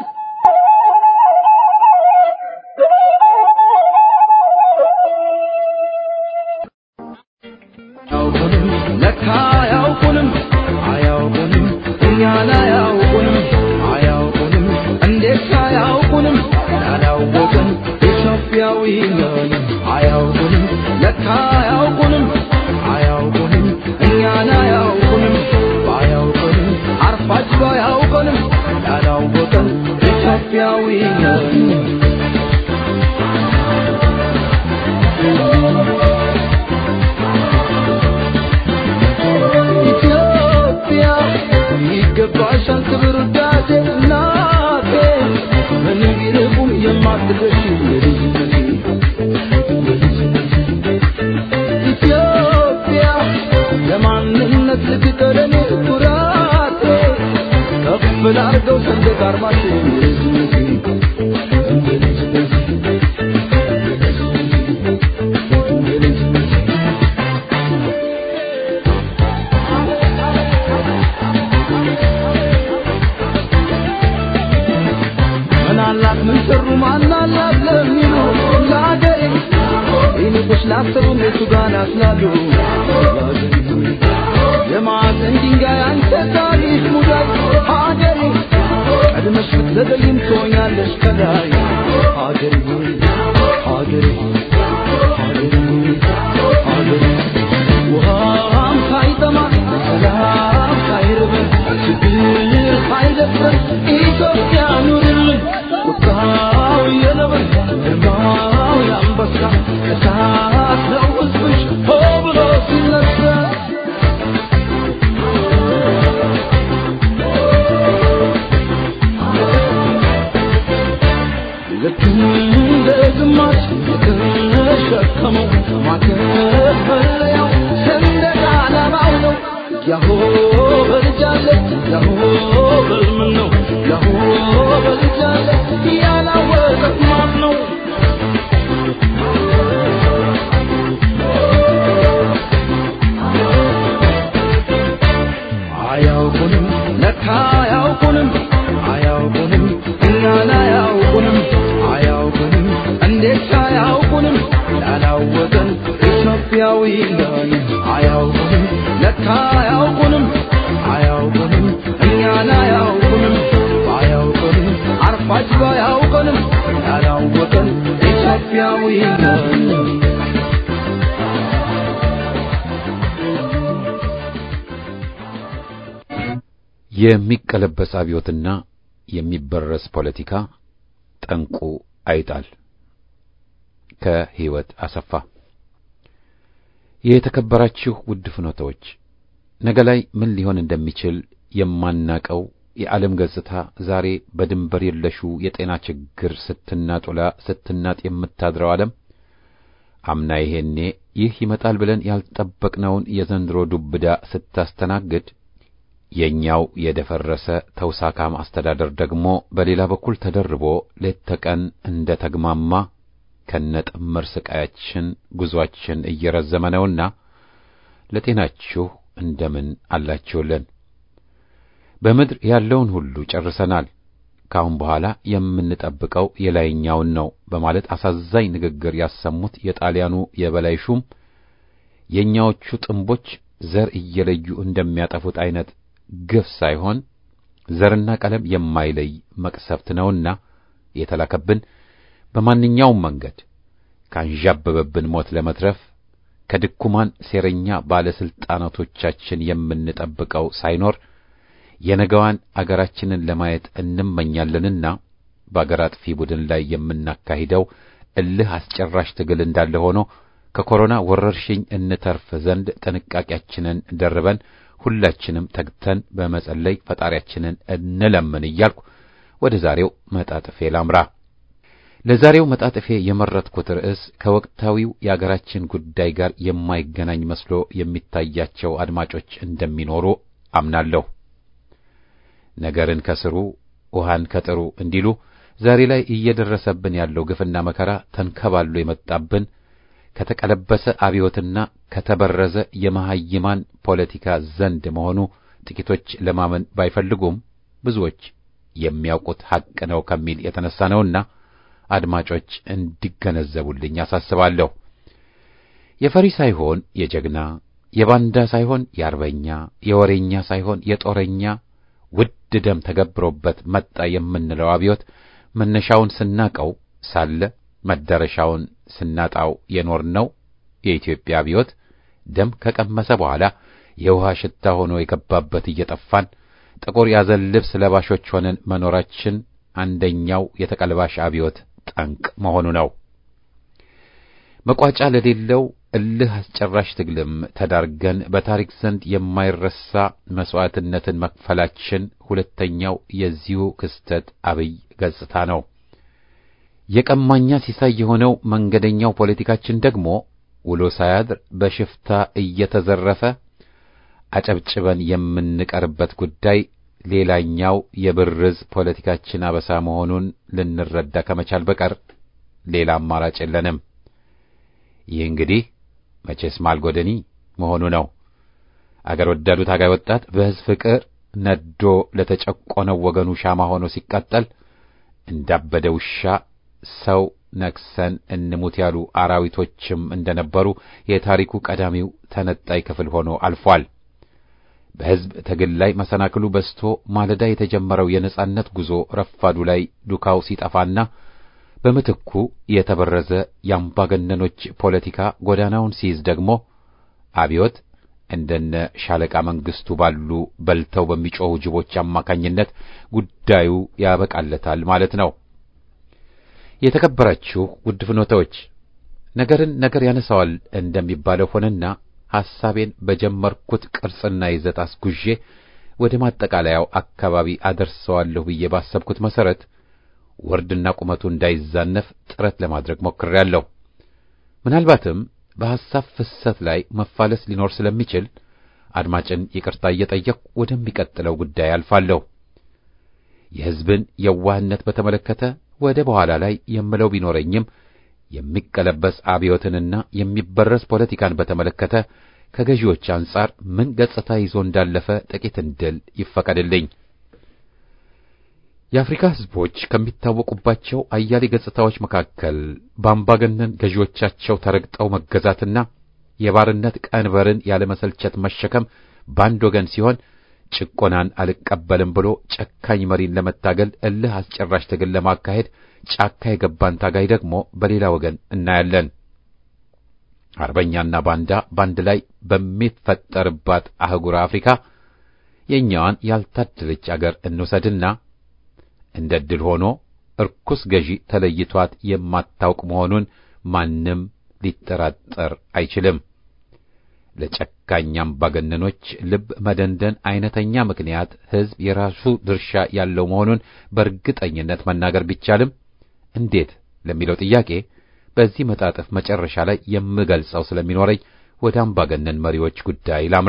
አያውቁንም ለካ አያውቁንም አያውቁንም እኛን አያውቁንም አያውቁንም እንዴት አያውቁንም ያላወቅን ኢትዮጵያዊ ነን አያውቁንም ለካ አያውቁንም አያውቁንም እኛን አያውቁንም ባያውቁንም አርፋጅ ባያውቁንም ያላወቅን ኢትዮጵያዊ ነን ኢትዮጵያ ይገባሻል ክብር ውዳሴ እናቴ ምንም ቢርቁም የማትደርሺ የልጅነቴ የልጅነቴ ኢትዮጵያ ለማንነት ልትቀረኔ ኩራቴ ከፍ ላርገው ሰንደቅ አርማሽን የልጅነቴ የልጅነቴ የልጅነቴ ምን አላት ምን ሰሩ ማን አላት ለሚሉ ለአገሬ ይልቁስ ላሰቡ እነሱ ጋር ናስላሉ የማዕዘን ድንጋይ አንተ ታሪክ ሙዳይ ሀገሬ ቀድመሽ ብትዘገይም ትሆኛለሽ ከላይ ሀገሬ ሆይ ሀገሬ ሆይ ሀገሬ ሆይ ሀገሬ ውሃም ሳይጠማ ሰላም ሳይርበን ችግር ሳይደፍረን ኢትዮጵያ ኑርልን ቁጣው የነብር ግርማው የአንበሳ እሳት ነው ሕዝብሽ ሆ ብሎ ሲነሳ ልክ እንደ ግማሽ የተሸከመው ማከፈለያው ሰንደቅ ዓላማው ነው። ያሆ በልጃለች ያሆ በልምን ነው ያሆ በልጃለች ያላወቀት ማን ነው? አያውቁንም ለካ አያውቁንም አያውቁንም እኛን አያውቁንም አያውቁንም እንዴት አያውቁንም ያላወቀን ኢትዮጵያዊ ነን አያውቁንም ለካ አያውቁንም አያውቁንም እኛን አያውቁንም አያውቁንም አርፋጅ ባያውቁንም ያላወቀን ኢትዮጵያዊ ነን የሚቀለበስ አብዮትና የሚበረስ ፖለቲካ ጠንቁ አይጣል። ከህይወት አሰፋ። የተከበራችሁ ውድ ፍኖተዎች፣ ነገ ላይ ምን ሊሆን እንደሚችል የማናቀው የዓለም ገጽታ ዛሬ በድንበር የለሹ የጤና ችግር ስትናጦላ ስትናጥ የምታድረው ዓለም አምና ይሄኔ ይህ ይመጣል ብለን ያልጠበቅነውን የዘንድሮ ዱብዳ ስታስተናግድ የኛው የደፈረሰ ተውሳካም አስተዳደር ደግሞ በሌላ በኩል ተደርቦ ሌት ተቀን እንደ ተግማማ ከነጥምር ስቃያችን ጉዟችን እየረዘመ ነውና ለጤናችሁ እንደምን አላችሁልን? በምድር ያለውን ሁሉ ጨርሰናል። ከአሁን በኋላ የምንጠብቀው የላይኛውን ነው በማለት አሳዛኝ ንግግር ያሰሙት የጣሊያኑ የበላይ ሹም የእኛዎቹ ጥንቦች ዘር እየለዩ እንደሚያጠፉት አይነት ግፍ ሳይሆን ዘርና ቀለም የማይለይ መቅሰፍት ነውና የተላከብን በማንኛውም መንገድ ካንዣበበብን ሞት ለመትረፍ ከድኩማን ሴረኛ ባለስልጣናቶቻችን የምንጠብቀው ሳይኖር የነገዋን አገራችንን ለማየት እንመኛለንና በአገር አጥፊ ቡድን ላይ የምናካሂደው እልህ አስጨራሽ ትግል እንዳለ ሆኖ ከኮሮና ወረርሽኝ እንተርፍ ዘንድ ጥንቃቄያችንን ደርበን ሁላችንም ተግተን በመጸለይ ፈጣሪያችንን እንለምን እያልኩ ወደ ዛሬው መጣጥፌ ላምራ። ለዛሬው መጣጥፌ የመረጥኩት ርዕስ ከወቅታዊው የአገራችን ጉዳይ ጋር የማይገናኝ መስሎ የሚታያቸው አድማጮች እንደሚኖሩ አምናለሁ። ነገርን ከስሩ ውሃን ከጥሩ እንዲሉ ዛሬ ላይ እየደረሰብን ያለው ግፍና መከራ ተንከባሎ የመጣብን ከተቀለበሰ አብዮትና ከተበረዘ የመሐይማን ፖለቲካ ዘንድ መሆኑ ጥቂቶች ለማመን ባይፈልጉም ብዙዎች የሚያውቁት ሐቅ ነው ከሚል የተነሳ ነውና አድማጮች እንዲገነዘቡልኝ አሳስባለሁ። የፈሪ ሳይሆን የጀግና የባንዳ ሳይሆን የአርበኛ የወሬኛ ሳይሆን የጦረኛ ውድ ደም ተገብሮበት መጣ የምንለው አብዮት መነሻውን ስናቀው ሳለ መዳረሻውን ስናጣው የኖርነው የኢትዮጵያ አብዮት ደም ከቀመሰ በኋላ የውሃ ሽታ ሆኖ የገባበት እየጠፋን ጥቁር ያዘን ልብስ ለባሾች ሆነን መኖራችን አንደኛው የተቀልባሽ አብዮት ጠንቅ መሆኑ ነው። መቋጫ ለሌለው እልህ አስጨራሽ ትግልም ተዳርገን በታሪክ ዘንድ የማይረሳ መስዋዕትነትን መክፈላችን ሁለተኛው የዚሁ ክስተት አብይ ገጽታ ነው። የቀማኛ ሲሳይ የሆነው መንገደኛው ፖለቲካችን ደግሞ ውሎ ሳያድር በሽፍታ እየተዘረፈ አጨብጭበን የምንቀርበት ጉዳይ ሌላኛው የብርዝ ፖለቲካችን አበሳ መሆኑን ልንረዳ ከመቻል በቀር ሌላ አማራጭ የለንም። ይህ እንግዲህ መቼስ ማልጎደኒ መሆኑ ነው። አገር ወዳዱ ታጋይ ወጣት በሕዝብ ፍቅር ነዶ ለተጨቆነው ወገኑ ሻማ ሆኖ ሲቃጠል እንዳበደ ውሻ ሰው ነክሰን እንሙት ያሉ አራዊቶችም እንደነበሩ የታሪኩ ቀዳሚው ተነጣይ ክፍል ሆኖ አልፏል። በሕዝብ ትግል ላይ መሰናክሉ በዝቶ ማለዳ የተጀመረው የነጻነት ጉዞ ረፋዱ ላይ ዱካው ሲጠፋና በምትኩ የተበረዘ የአምባገነኖች ፖለቲካ ጎዳናውን ሲይዝ ደግሞ አብዮት እንደነ ሻለቃ መንግስቱ ባሉ በልተው በሚጮኹ ጅቦች አማካኝነት ጉዳዩ ያበቃለታል ማለት ነው። የተከበራችሁ ውድ ፍኖተዎች ነገርን ነገር ያነሳዋል እንደሚባለው ሆነና ሐሳቤን በጀመርኩት ቅርጽና ይዘት አስጉዤ ወደ ማጠቃለያው አካባቢ አደርሰዋለሁ ብዬ ባሰብኩት መሰረት ወርድና ቁመቱ እንዳይዛነፍ ጥረት ለማድረግ ሞክሬያለሁ። ምናልባትም በሐሳብ ፍሰት ላይ መፋለስ ሊኖር ስለሚችል አድማጭን ይቅርታ እየጠየቅሁ ወደሚቀጥለው ጉዳይ አልፋለሁ። የሕዝብን የዋህነት በተመለከተ ወደ በኋላ ላይ የምለው ቢኖረኝም የሚቀለበስ አብዮትንና የሚበረስ ፖለቲካን በተመለከተ ከገዢዎች አንጻር ምን ገጽታ ይዞ እንዳለፈ ጥቂት እንድል ይፈቀድልኝ። የአፍሪካ ሕዝቦች ከሚታወቁባቸው አያሌ ገጽታዎች መካከል በአምባገነን ገዢዎቻቸው ተረግጠው መገዛትና የባርነት ቀንበርን ያለመሰልቸት መሸከም በአንድ ወገን ሲሆን ጭቆናን አልቀበልም ብሎ ጨካኝ መሪን ለመታገል እልህ አስጨራሽ ትግል ለማካሄድ ጫካ የገባን ታጋይ ደግሞ በሌላ ወገን እናያለን። አርበኛና ባንዳ ባንድ ላይ በሚፈጠርባት አህጉረ አፍሪካ የእኛዋን ያልታደለች አገር እንውሰድና እንደ ዕድል ሆኖ እርኩስ ገዢ ተለይቷት የማታውቅ መሆኑን ማንም ሊጠራጠር አይችልም። ለጨካኝ አምባገነኖች ልብ መደንደን አይነተኛ ምክንያት ሕዝብ የራሱ ድርሻ ያለው መሆኑን በእርግጠኝነት መናገር ቢቻልም እንዴት ለሚለው ጥያቄ በዚህ መጣጥፍ መጨረሻ ላይ የምገልጸው ስለሚኖረኝ ወደ አምባገነን መሪዎች ጉዳይ ላምራ።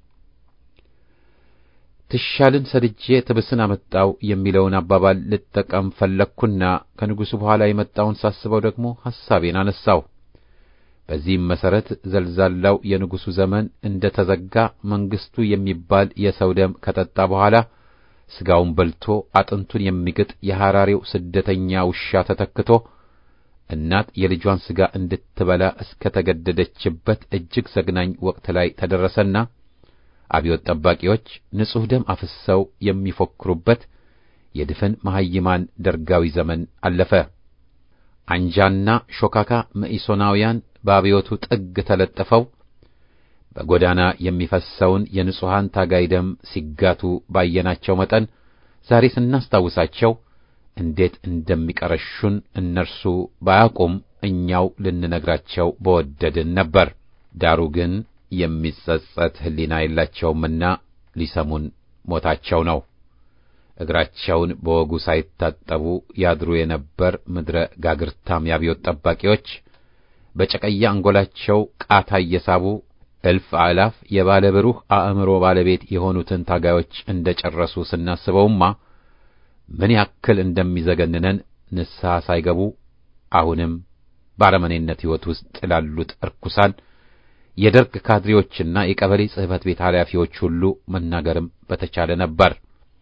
ትሻልን ሰድጄ ትብስን አመጣው የሚለውን አባባል ልጠቀም ፈለግኩና ከንጉሡ በኋላ የመጣውን ሳስበው ደግሞ ሐሳቤን አነሳው። በዚህም መሰረት ዘልዛላው የንጉሡ ዘመን እንደ ተዘጋ መንግስቱ የሚባል የሰው ደም ከጠጣ በኋላ ሥጋውን በልቶ አጥንቱን የሚግጥ የሐራሬው ስደተኛ ውሻ ተተክቶ እናት የልጇን ሥጋ እንድትበላ እስከ ተገደደችበት እጅግ ዘግናኝ ወቅት ላይ ተደረሰና አብዮት ጠባቂዎች ንጹሕ ደም አፍሰው የሚፎክሩበት የድፍን መሐይማን ደርጋዊ ዘመን አለፈ። አንጃና ሾካካ መኢሶናውያን በአብዮቱ ጥግ ተለጥፈው በጎዳና የሚፈሰውን የንጹሐን ታጋይ ደም ሲጋቱ ባየናቸው መጠን ዛሬ ስናስታውሳቸው እንዴት እንደሚቀረሹን እነርሱ ባያውቁም እኛው ልንነግራቸው በወደድን ነበር። ዳሩ ግን የሚጸጸት ሕሊና የላቸውምና ሊሰሙን ሞታቸው ነው። እግራቸውን በወጉ ሳይታጠቡ ያድሩ የነበር ምድረ ጋግርታም የአብዮት ጠባቂዎች በጨቀያ አንጎላቸው ቃታ እየሳቡ እልፍ አእላፍ የባለ ብሩህ አእምሮ ባለቤት የሆኑትን ታጋዮች እንደ ጨረሱ ስናስበውማ ምን ያክል እንደሚዘገንነን ንስሐ ሳይገቡ አሁንም በአረመኔነት ሕይወት ውስጥ ላሉት እርኩሳን የደርግ ካድሬዎችና የቀበሌ ጽሕፈት ቤት ኃላፊዎች ሁሉ መናገርም በተቻለ ነበር።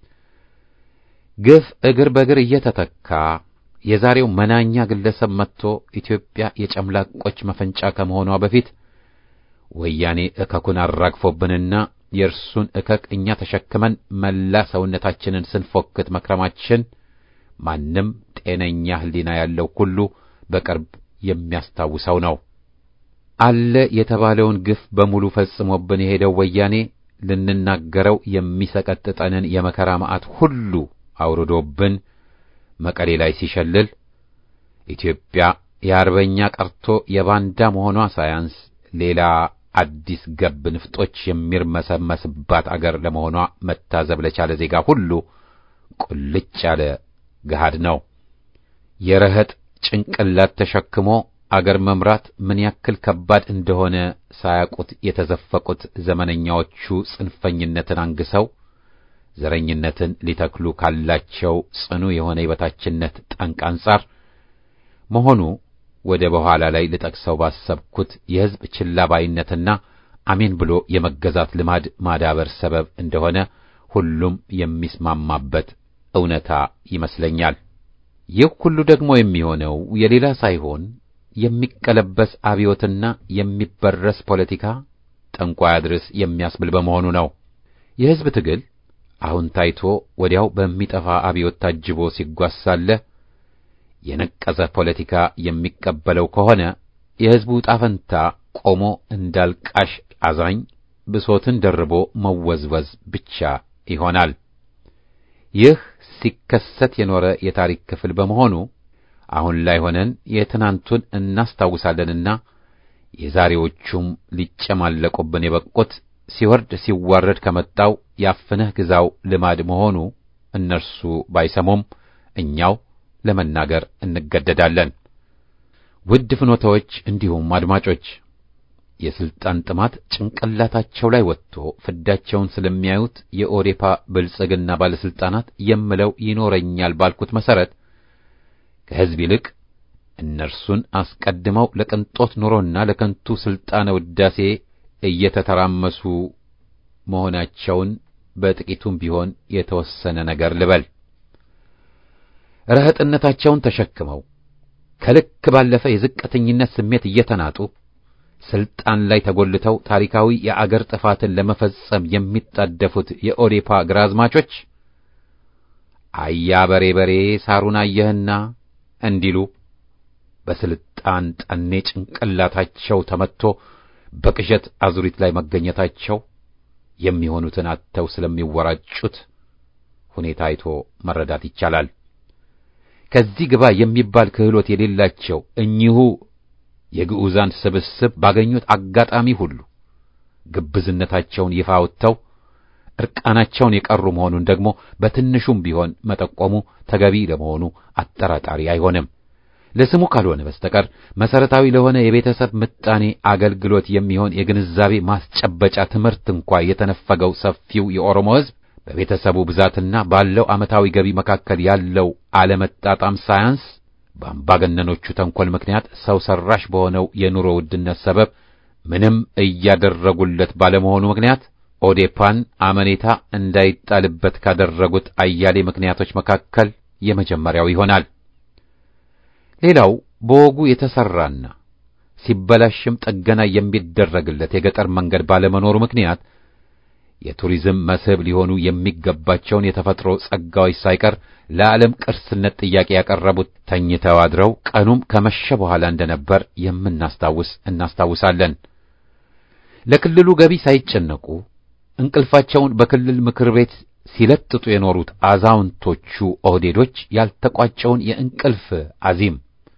ግፍ እግር በእግር እየተተካ የዛሬው መናኛ ግለሰብ መጥቶ ኢትዮጵያ የጨምላቆች መፈንጫ ከመሆኗ በፊት ወያኔ እከኩን አራግፎብንና የእርሱን እከክ እኛ ተሸክመን መላ ሰውነታችንን ስንፎክት መክረማችን ማንም ጤነኛ ሕሊና ያለው ሁሉ በቅርብ የሚያስታውሰው ነው። አለ የተባለውን ግፍ በሙሉ ፈጽሞብን የሄደው ወያኔ ልንናገረው የሚሰቀጥጠንን የመከራ መዓት ሁሉ አውርዶብን መቀሌ ላይ ሲሸልል ኢትዮጵያ የአርበኛ ቀርቶ የባንዳ መሆኗ ሳያንስ ሌላ አዲስ ገብ ንፍጦች የሚርመሰመስባት አገር ለመሆኗ መታዘብ ለቻለ ዜጋ ሁሉ ቁልጭ ያለ ገሃድ ነው። የረህጥ ጭንቅላት ተሸክሞ አገር መምራት ምን ያክል ከባድ እንደሆነ ሳያውቁት የተዘፈቁት ዘመነኛዎቹ ጽንፈኝነትን አንግሰው ዘረኝነትን ሊተክሉ ካላቸው ጽኑ የሆነ የበታችነት ጠንቅ አንጻር መሆኑ ወደ በኋላ ላይ ልጠቅሰው ባሰብኩት የሕዝብ ችላ ባይነትና አሜን ብሎ የመገዛት ልማድ ማዳበር ሰበብ እንደሆነ ሁሉም የሚስማማበት እውነታ ይመስለኛል። ይህ ሁሉ ደግሞ የሚሆነው የሌላ ሳይሆን የሚቀለበስ አብዮትና የሚበረስ ፖለቲካ ጠንቋይ አድርስ የሚያስብል በመሆኑ ነው። የሕዝብ ትግል አሁን ታይቶ ወዲያው በሚጠፋ አብዮት ታጅቦ ሲጓዝ ሳለ የነቀዘ ፖለቲካ የሚቀበለው ከሆነ የሕዝቡ ጣፈንታ ቆሞ እንዳልቃሽ አዛኝ ብሶትን ደርቦ መወዝወዝ ብቻ ይሆናል። ይህ ሲከሰት የኖረ የታሪክ ክፍል በመሆኑ አሁን ላይ ሆነን የትናንቱን እናስታውሳለንና የዛሬዎቹም ሊጨማለቁብን የበቁት ሲወርድ ሲዋረድ ከመጣው ያፍነህ ግዛው ልማድ መሆኑ እነርሱ ባይሰሙም እኛው ለመናገር እንገደዳለን። ውድ ፍኖታዎች፣ እንዲሁም አድማጮች የስልጣን ጥማት ጭንቅላታቸው ላይ ወጥቶ ፍዳቸውን ስለሚያዩት የኦዴፓ ብልጽግና ባለስልጣናት የምለው ይኖረኛል ባልኩት መሰረት ከሕዝብ ይልቅ እነርሱን አስቀድመው ለቅንጦት ኑሮና ለከንቱ ስልጣነ ውዳሴ እየተተራመሱ መሆናቸውን በጥቂቱም ቢሆን የተወሰነ ነገር ልበል። ረህጥነታቸውን ተሸክመው ከልክ ባለፈ የዝቅተኝነት ስሜት እየተናጡ ስልጣን ላይ ተጎልተው ታሪካዊ የአገር ጥፋትን ለመፈጸም የሚጣደፉት የኦዴፓ ግራዝማቾች አያ በሬ በሬ ሳሩን አየህና እንዲሉ በስልጣን ጠኔ ጭንቅላታቸው ተመትቶ በቅዠት አዙሪት ላይ መገኘታቸው የሚሆኑትን አጥተው ስለሚወራጩት ሁኔታ አይቶ መረዳት ይቻላል። ከዚህ ግባ የሚባል ክህሎት የሌላቸው እኚሁ የግዑዛን ስብስብ ባገኙት አጋጣሚ ሁሉ ግብዝነታቸውን ይፋ አውጥተው እርቃናቸውን የቀሩ መሆኑን ደግሞ በትንሹም ቢሆን መጠቆሙ ተገቢ ለመሆኑ አጠራጣሪ አይሆንም። ለስሙ ካልሆነ በስተቀር መሰረታዊ ለሆነ የቤተሰብ ምጣኔ አገልግሎት የሚሆን የግንዛቤ ማስጨበጫ ትምህርት እንኳ የተነፈገው ሰፊው የኦሮሞ ሕዝብ በቤተሰቡ ብዛትና ባለው ዓመታዊ ገቢ መካከል ያለው አለመጣጣም ሳያንስ በአምባገነኖቹ ተንኰል ምክንያት ሰው ሰራሽ በሆነው የኑሮ ውድነት ሰበብ ምንም እያደረጉለት ባለመሆኑ ምክንያት ኦዴፓን አመኔታ እንዳይጣልበት ካደረጉት አያሌ ምክንያቶች መካከል የመጀመሪያው ይሆናል። ሌላው በወጉ የተሰራና ሲበላሽም ጥገና የሚደረግለት የገጠር መንገድ ባለመኖሩ ምክንያት የቱሪዝም መስህብ ሊሆኑ የሚገባቸውን የተፈጥሮ ጸጋዎች ሳይቀር ለዓለም ቅርስነት ጥያቄ ያቀረቡት ተኝተው አድረው ቀኑም ከመሸ በኋላ እንደነበር የምናስታውስ እናስታውሳለን። ለክልሉ ገቢ ሳይጨነቁ እንቅልፋቸውን በክልል ምክር ቤት ሲለጥጡ የኖሩት አዛውንቶቹ ኦህዴዶች ያልተቋጨውን የእንቅልፍ አዚም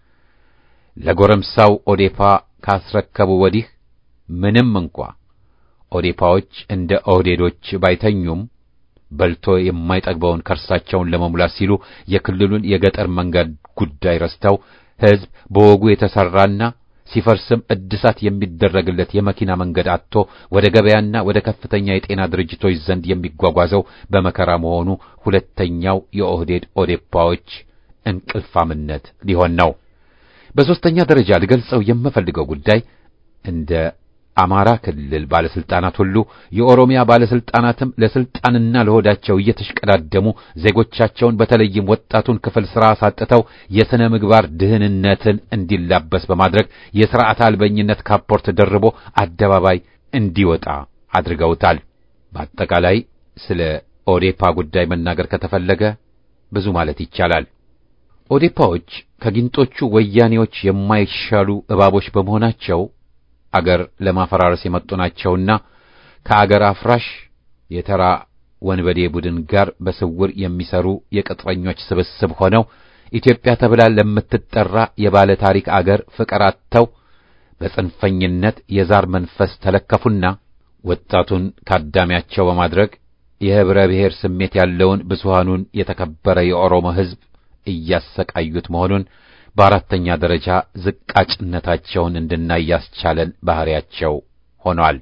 ለጎረምሳው ኦዴፓ ካስረከቡ ወዲህ ምንም እንኳ ኦዴፓዎች እንደ ኦህዴዶች ባይተኙም በልቶ የማይጠግበውን ከርሳቸውን ለመሙላት ሲሉ የክልሉን የገጠር መንገድ ጉዳይ ረስተው ሕዝብ በወጉ የተሰራና ሲፈርስም እድሳት የሚደረግለት የመኪና መንገድ አጥቶ ወደ ገበያና ወደ ከፍተኛ የጤና ድርጅቶች ዘንድ የሚጓጓዘው በመከራ መሆኑ ሁለተኛው የኦህዴድ ኦዴፓዎች እንቅልፋምነት ሊሆን ነው። በሦስተኛ ደረጃ ልገልጸው የምፈልገው ጉዳይ እንደ አማራ ክልል ባለስልጣናት ሁሉ የኦሮሚያ ባለስልጣናትም ለስልጣንና ለሆዳቸው እየተሽቀዳደሙ ዜጎቻቸውን በተለይም ወጣቱን ክፍል ሥራ አሳጥተው የሥነ ምግባር ድህንነትን እንዲላበስ በማድረግ የሥርዓት አልበኝነት ካፖርት ደርቦ አደባባይ እንዲወጣ አድርገውታል። በአጠቃላይ ስለ ኦዴፓ ጉዳይ መናገር ከተፈለገ ብዙ ማለት ይቻላል። ኦዴፓዎች ከጊንጦቹ ወያኔዎች የማይሻሉ እባቦች በመሆናቸው አገር ለማፈራረስ የመጡ ናቸውና ከአገር አፍራሽ የተራ ወንበዴ ቡድን ጋር በስውር የሚሰሩ የቅጥረኞች ስብስብ ሆነው ኢትዮጵያ ተብላ ለምትጠራ የባለ ታሪክ አገር ፍቅር አጥተው በጽንፈኝነት የዛር መንፈስ ተለከፉና ወጣቱን ካዳሚያቸው በማድረግ የህብረ ብሔር ስሜት ያለውን ብዙሃኑን የተከበረ የኦሮሞ ሕዝብ እያሰቃዩት መሆኑን በአራተኛ ደረጃ ዝቃጭነታቸውን እንድናይ ያስቻለን ባህሪያቸው ሆኗል።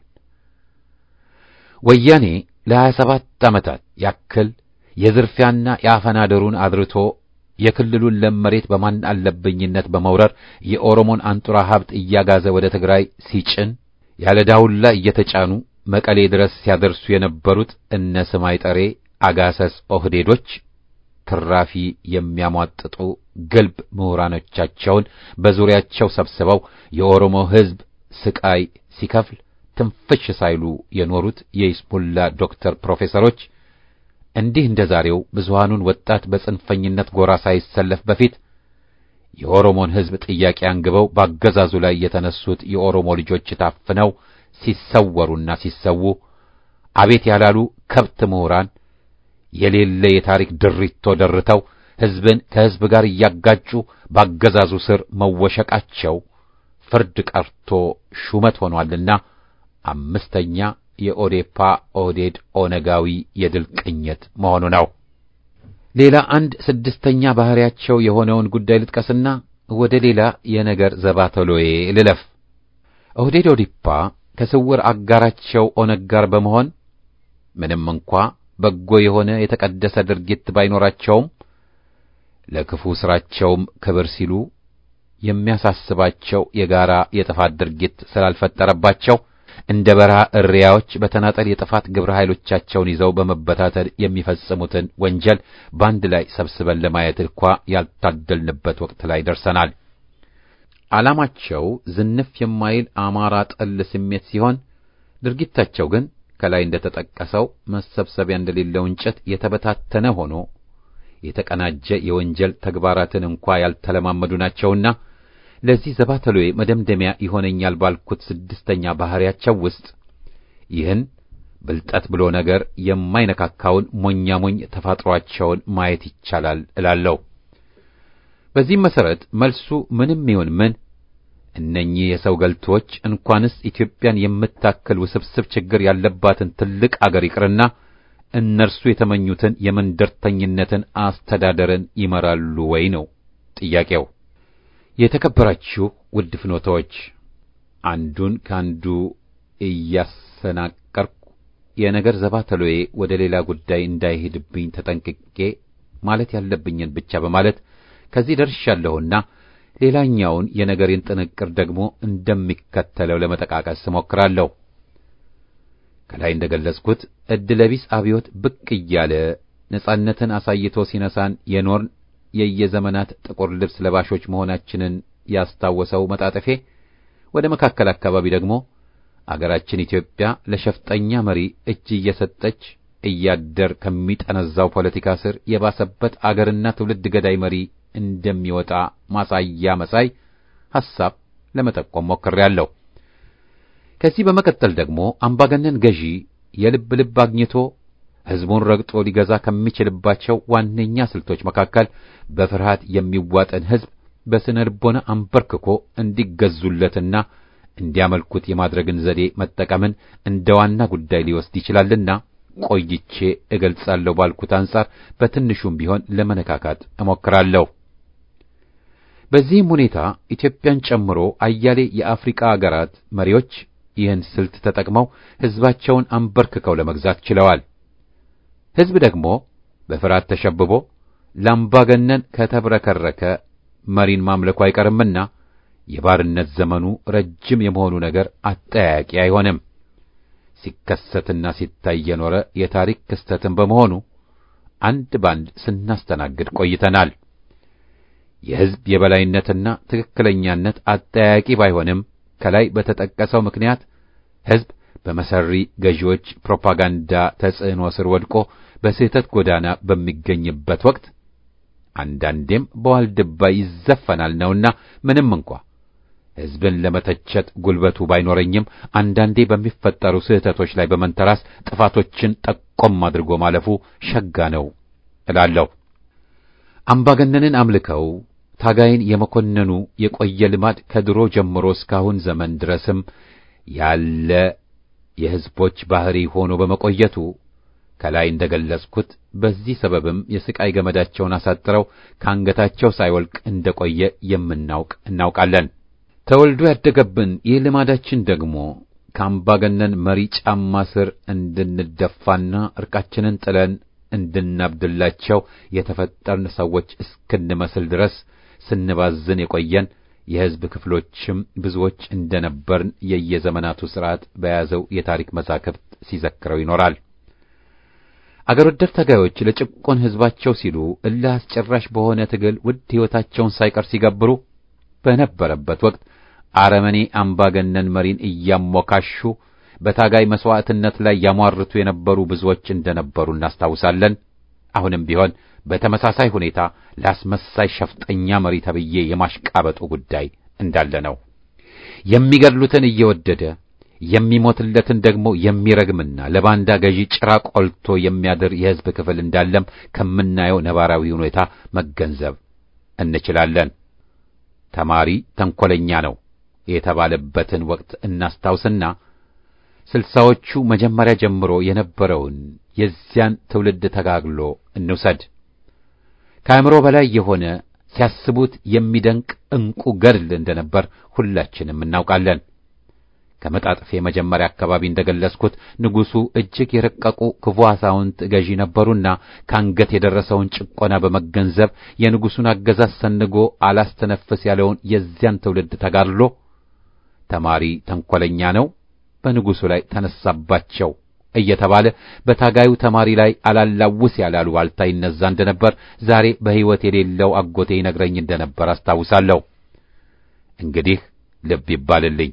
ወያኔ ለሀያ ሰባት ዓመታት ያክል የዝርፊያና የአፈና ድሩን አድርቶ የክልሉን ለም መሬት በማን አለብኝነት በመውረር የኦሮሞን አንጡራ ሀብት እያጋዘ ወደ ትግራይ ሲጭን ያለ ዳውላ እየተጫኑ መቀሌ ድረስ ሲያደርሱ የነበሩት እነ ስማይ ጠሬ አጋሰስ ኦህዴዶች ትራፊ የሚያሟጥጡ ግልብ ምሁራኖቻቸውን በዙሪያቸው ሰብስበው የኦሮሞ ሕዝብ ስቃይ ሲከፍል ትንፍሽ ሳይሉ የኖሩት የይስሙላ ዶክተር ፕሮፌሰሮች እንዲህ እንደ ዛሬው ብዙሃኑን ወጣት በጽንፈኝነት ጎራ ሳይሰለፍ በፊት የኦሮሞን ሕዝብ ጥያቄ አንግበው ባገዛዙ ላይ የተነሱት የኦሮሞ ልጆች ታፍነው ሲሰወሩና ሲሰዉ አቤት ያላሉ ከብት ምሁራን የሌለ የታሪክ ድሪቶ ደርተው ሕዝብን ከሕዝብ ጋር እያጋጩ ባገዛዙ ስር መወሸቃቸው ፍርድ ቀርቶ ሹመት ሆኗልና አምስተኛ የኦዴፓ ኦህዴድ ኦነጋዊ የድል ቅኝት መሆኑ ነው። ሌላ አንድ ስድስተኛ ባህሪያቸው የሆነውን ጉዳይ ልጥቀስና ወደ ሌላ የነገር ዘባተሎዬ ልለፍ። ኦህዴድ ኦዲፓ ከስውር አጋራቸው ኦነግ ጋር በመሆን ምንም እንኳ በጎ የሆነ የተቀደሰ ድርጊት ባይኖራቸውም ለክፉ ሥራቸውም ክብር ሲሉ የሚያሳስባቸው የጋራ የጥፋት ድርጊት ስላልፈጠረባቸው እንደ በረሃ እሪያዎች በተናጠል የጥፋት ግብረ ኃይሎቻቸውን ይዘው በመበታተል የሚፈጽሙትን ወንጀል በአንድ ላይ ሰብስበን ለማየት እንኳ ያልታደልንበት ወቅት ላይ ደርሰናል። ዓላማቸው ዝንፍ የማይል አማራ ጠል ስሜት ሲሆን ድርጊታቸው ግን ከላይ እንደተጠቀሰው መሰብሰቢያ እንደሌለው እንጨት የተበታተነ ሆኖ የተቀናጀ የወንጀል ተግባራትን እንኳ ያልተለማመዱ ናቸውና ለዚህ ዘባተሎዬ መደምደሚያ ይሆነኛል ባልኩት ስድስተኛ ባህሪያቸው ውስጥ ይህን ብልጠት ብሎ ነገር የማይነካካውን ሞኛ ሞኝ ተፋጥሯቸውን ማየት ይቻላል እላለሁ። በዚህም መሰረት መልሱ ምንም ይሁን ምን እነኚህ የሰው ገልቶች እንኳንስ ኢትዮጵያን የምታክል ውስብስብ ችግር ያለባትን ትልቅ አገር ይቅርና እነርሱ የተመኙትን የመንደርተኝነትን አስተዳደርን ይመራሉ ወይ ነው ጥያቄው። የተከበራችሁ ውድ ፍኖታዎች፣ አንዱን ከአንዱ እያሰናቀርኩ የነገር ዘባተሎዬ ወደ ሌላ ጉዳይ እንዳይሄድብኝ ተጠንቅቄ ማለት ያለብኝን ብቻ በማለት ከዚህ ደርሻለሁና ሌላኛውን የነገሬን ጥንቅር ደግሞ እንደሚከተለው ለመጠቃቀስ እሞክራለሁ። ከላይ እንደገለጽኩት ዕድለቢስ አብዮት ብቅ እያለ ነጻነትን አሳይቶ ሲነሳን የኖርን የየዘመናት ጥቁር ልብስ ለባሾች መሆናችንን ያስታወሰው መጣጠፌ ወደ መካከል አካባቢ ደግሞ አገራችን ኢትዮጵያ ለሸፍጠኛ መሪ እጅ እየሰጠች እያደር ከሚጠነዛው ፖለቲካ ስር የባሰበት አገርና ትውልድ ገዳይ መሪ እንደሚወጣ ማሳያ መሳይ ሐሳብ ለመጠቆም ሞክሬያለሁ። ከዚህ በመቀጠል ደግሞ አምባገነን ገዢ የልብ ልብ አግኝቶ ሕዝቡን ረግጦ ሊገዛ ከሚችልባቸው ዋነኛ ስልቶች መካከል በፍርሃት የሚዋጠን ሕዝብ በስነ ልቦና አንበርክኮ እንዲገዙለትና እንዲያመልኩት የማድረግን ዘዴ መጠቀምን እንደ ዋና ጉዳይ ሊወስድ ይችላልና ቆይቼ እገልጻለሁ ባልኩት አንጻር በትንሹም ቢሆን ለመነካካት እሞክራለሁ። በዚህም ሁኔታ ኢትዮጵያን ጨምሮ አያሌ የአፍሪካ አገራት መሪዎች ይህን ስልት ተጠቅመው ሕዝባቸውን አንበርክከው ለመግዛት ችለዋል። ሕዝብ ደግሞ በፍርሃት ተሸብቦ ላምባገነን ከተብረከረከ መሪን ማምለኩ አይቀርምና የባርነት ዘመኑ ረጅም የመሆኑ ነገር አጠያያቂ አይሆንም። ሲከሰትና ሲታይ የኖረ የታሪክ ክስተትን በመሆኑ አንድ ባንድ ስናስተናግድ ቆይተናል። የሕዝብ የበላይነትና ትክክለኛነት አጠያያቂ ባይሆንም ከላይ በተጠቀሰው ምክንያት ሕዝብ በመሰሪ ገዢዎች ፕሮፓጋንዳ ተጽዕኖ ስር ወድቆ በስህተት ጎዳና በሚገኝበት ወቅት አንዳንዴም በዋልድባ ይዘፈናል ነውና ምንም እንኳ ሕዝብን ለመተቸት ጉልበቱ ባይኖረኝም አንዳንዴ በሚፈጠሩ ስህተቶች ላይ በመንተራስ ጥፋቶችን ጠቆም አድርጎ ማለፉ ሸጋ ነው እላለሁ። አምባገነንን አምልከው ታጋይን የመኮነኑ የቆየ ልማድ ከድሮ ጀምሮ እስካሁን ዘመን ድረስም ያለ የሕዝቦች ባህሪ ሆኖ በመቆየቱ ከላይ እንደገለጽኩት በዚህ ሰበብም የስቃይ ገመዳቸውን አሳጥረው ከአንገታቸው ሳይወልቅ እንደቆየ የምናውቅ እናውቃለን። ተወልዶ ያደገብን ይህ ልማዳችን ደግሞ ከአምባገነን መሪ ጫማ ስር እንድንደፋና እርቃችንን ጥለን እንድናብድላቸው የተፈጠርን ሰዎች እስክንመስል ድረስ ስንባዝን የቆየን የሕዝብ ክፍሎችም ብዙዎች እንደነበርን የየዘመናቱ ሥርዓት በያዘው የታሪክ መዛክርት ሲዘክረው ይኖራል። አገር ወደድ ታጋዮች ለጭቆን ሕዝባቸው ሲሉ እልህ አስጨራሽ በሆነ ትግል ውድ ሕይወታቸውን ሳይቀር ሲገብሩ በነበረበት ወቅት አረመኔ አምባገነን መሪን እያሞካሹ በታጋይ መሥዋዕትነት ላይ ያሟርቱ የነበሩ ብዙዎች እንደነበሩ እናስታውሳለን። አሁንም ቢሆን በተመሳሳይ ሁኔታ ለአስመሳይ ሸፍጠኛ መሪ ተብዬ የማሽቃበጡ ጉዳይ እንዳለ ነው። የሚገድሉትን እየወደደ የሚሞትለትን ደግሞ የሚረግምና ለባንዳ ገዢ ጭራ ቆልቶ የሚያድር የሕዝብ ክፍል እንዳለም ከምናየው ነባራዊ ሁኔታ መገንዘብ እንችላለን። ተማሪ ተንኰለኛ ነው የተባለበትን ወቅት እናስታውስና ስልሳዎቹ መጀመሪያ ጀምሮ የነበረውን የዚያን ትውልድ ተጋግሎ እንውሰድ። ከአእምሮ በላይ የሆነ ሲያስቡት የሚደንቅ ዕንቁ ገድል እንደነበር ሁላችንም እናውቃለን። ከመጣጥፌ መጀመሪያ አካባቢ እንደገለጽኩት ንጉሡ እጅግ የረቀቁ ክፉ አዛውንት ገዢ ነበሩና ከአንገት የደረሰውን ጭቆና በመገንዘብ የንጉሡን አገዛዝ ሰንጎ አላስተነፍስ ያለውን የዚያን ትውልድ ተጋድሎ ተማሪ ተንኰለኛ ነው፣ በንጉሡ ላይ ተነሳባቸው እየተባለ በታጋዩ ተማሪ ላይ አላላውስ ያላሉ ዋልታ ይነዛ እንደነበር ዛሬ በሕይወት የሌለው አጎቴ ይነግረኝ እንደነበር አስታውሳለሁ። እንግዲህ ልብ ይባልልኝ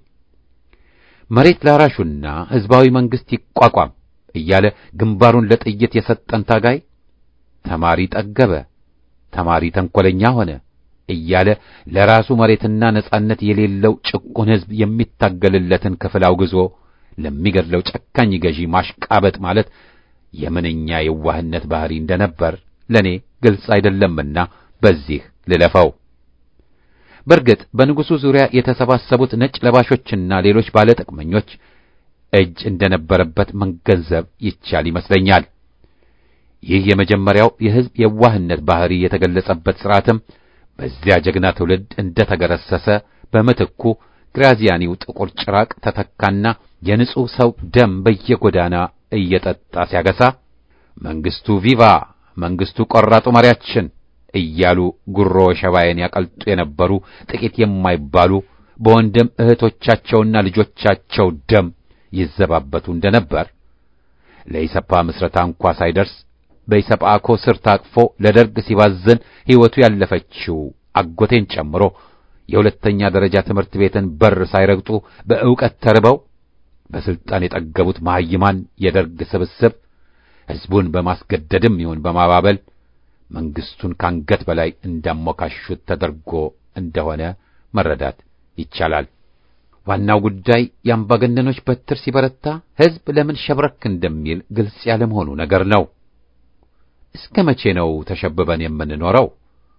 መሬት ላራሹና ሕዝባዊ መንግሥት ይቋቋም እያለ ግንባሩን ለጥይት የሰጠን ታጋይ ተማሪ ጠገበ፣ ተማሪ ተንኰለኛ ሆነ እያለ ለራሱ መሬትና ነጻነት የሌለው ጭቁን ሕዝብ የሚታገልለትን ክፍል አውግዞ ለሚገድለው ጨካኝ ገዢ ማሽቃበጥ ማለት የምንኛ የዋህነት ባህሪ እንደነበር ለእኔ ግልጽ አይደለምና በዚህ ልለፈው። በእርግጥ በንጉሡ ዙሪያ የተሰባሰቡት ነጭ ለባሾችና ሌሎች ባለጥቅመኞች እጅ እንደነበረበት መገንዘብ ይቻል ይመስለኛል። ይህ የመጀመሪያው የሕዝብ የዋህነት ባህሪ የተገለጸበት ሥርዓትም በዚያ ጀግና ትውልድ እንደ ተገረሰሰ በምትኩ ግራዚያኒው ጥቁር ጭራቅ ተተካና የንጹሕ ሰው ደም በየጎዳና እየጠጣ ሲያገሳ መንግሥቱ ቪቫ መንግሥቱ ቆራጡ መሪያችን እያሉ ጉሮ ሸባዬን ያቀልጡ የነበሩ ጥቂት የማይባሉ በወንድም እህቶቻቸውና ልጆቻቸው ደም ይዘባበቱ እንደነበር ለኢሰፓ ምስረታ እንኳ ሳይደርስ በኢሰፓኮ ስር ታቅፎ ለደርግ ሲባዝን ሕይወቱ ያለፈችው አጎቴን ጨምሮ የሁለተኛ ደረጃ ትምህርት ቤትን በር ሳይረግጡ በዕውቀት ተርበው በስልጣን የጠገቡት መሐይማን የደርግ ስብስብ ሕዝቡን በማስገደድም ይሁን በማባበል መንግስቱን ካንገት በላይ እንዳሞካሹት ተደርጎ እንደሆነ መረዳት ይቻላል። ዋናው ጉዳይ የአምባገነኖች በትር ሲበረታ ሕዝብ ለምን ሸብረክ እንደሚል ግልጽ ያለመሆኑ ነገር ነው። እስከ መቼ ነው ተሸብበን የምንኖረው?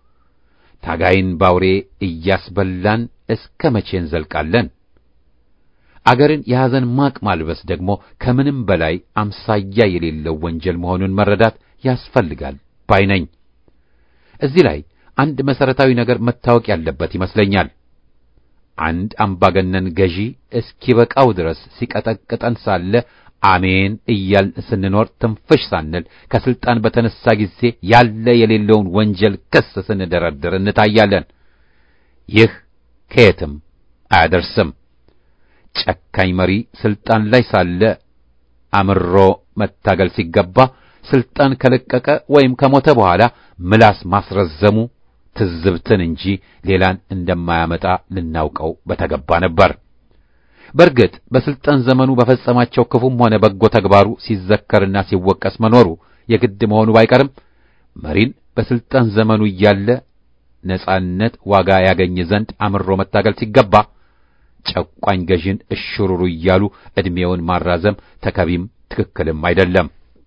ታጋይን ባውሬ እያስበላን እስከ መቼ እንዘልቃለን? አገርን የሐዘን ማቅ ማልበስ ደግሞ ከምንም በላይ አምሳያ የሌለው ወንጀል መሆኑን መረዳት ያስፈልጋል ባይ ነኝ። እዚህ ላይ አንድ መሰረታዊ ነገር መታወቅ ያለበት ይመስለኛል። አንድ አምባገነን ገዢ እስኪበቃው ድረስ ሲቀጠቅጠን ሳለ አሜን እያልን ስንኖር ትንፍሽ ሳንል ከስልጣን በተነሳ ጊዜ ያለ የሌለውን ወንጀል ክስ ስንደረድር እንታያለን። ይህ ከየትም አያደርስም። ጨካኝ መሪ ስልጣን ላይ ሳለ አምሮ መታገል ሲገባ ስልጣን ከለቀቀ ወይም ከሞተ በኋላ ምላስ ማስረዘሙ ትዝብትን እንጂ ሌላን እንደማያመጣ ልናውቀው በተገባ ነበር። በእርግጥ በስልጣን ዘመኑ በፈጸማቸው ክፉም ሆነ በጎ ተግባሩ ሲዘከርና ሲወቀስ መኖሩ የግድ መሆኑ ባይቀርም መሪን በስልጣን ዘመኑ እያለ ነጻነት ዋጋ ያገኝ ዘንድ አምሮ መታገል ሲገባ ጨቋኝ ገዢን እሽሩሩ እያሉ ዕድሜውን ማራዘም ተከቢም ትክክልም አይደለም።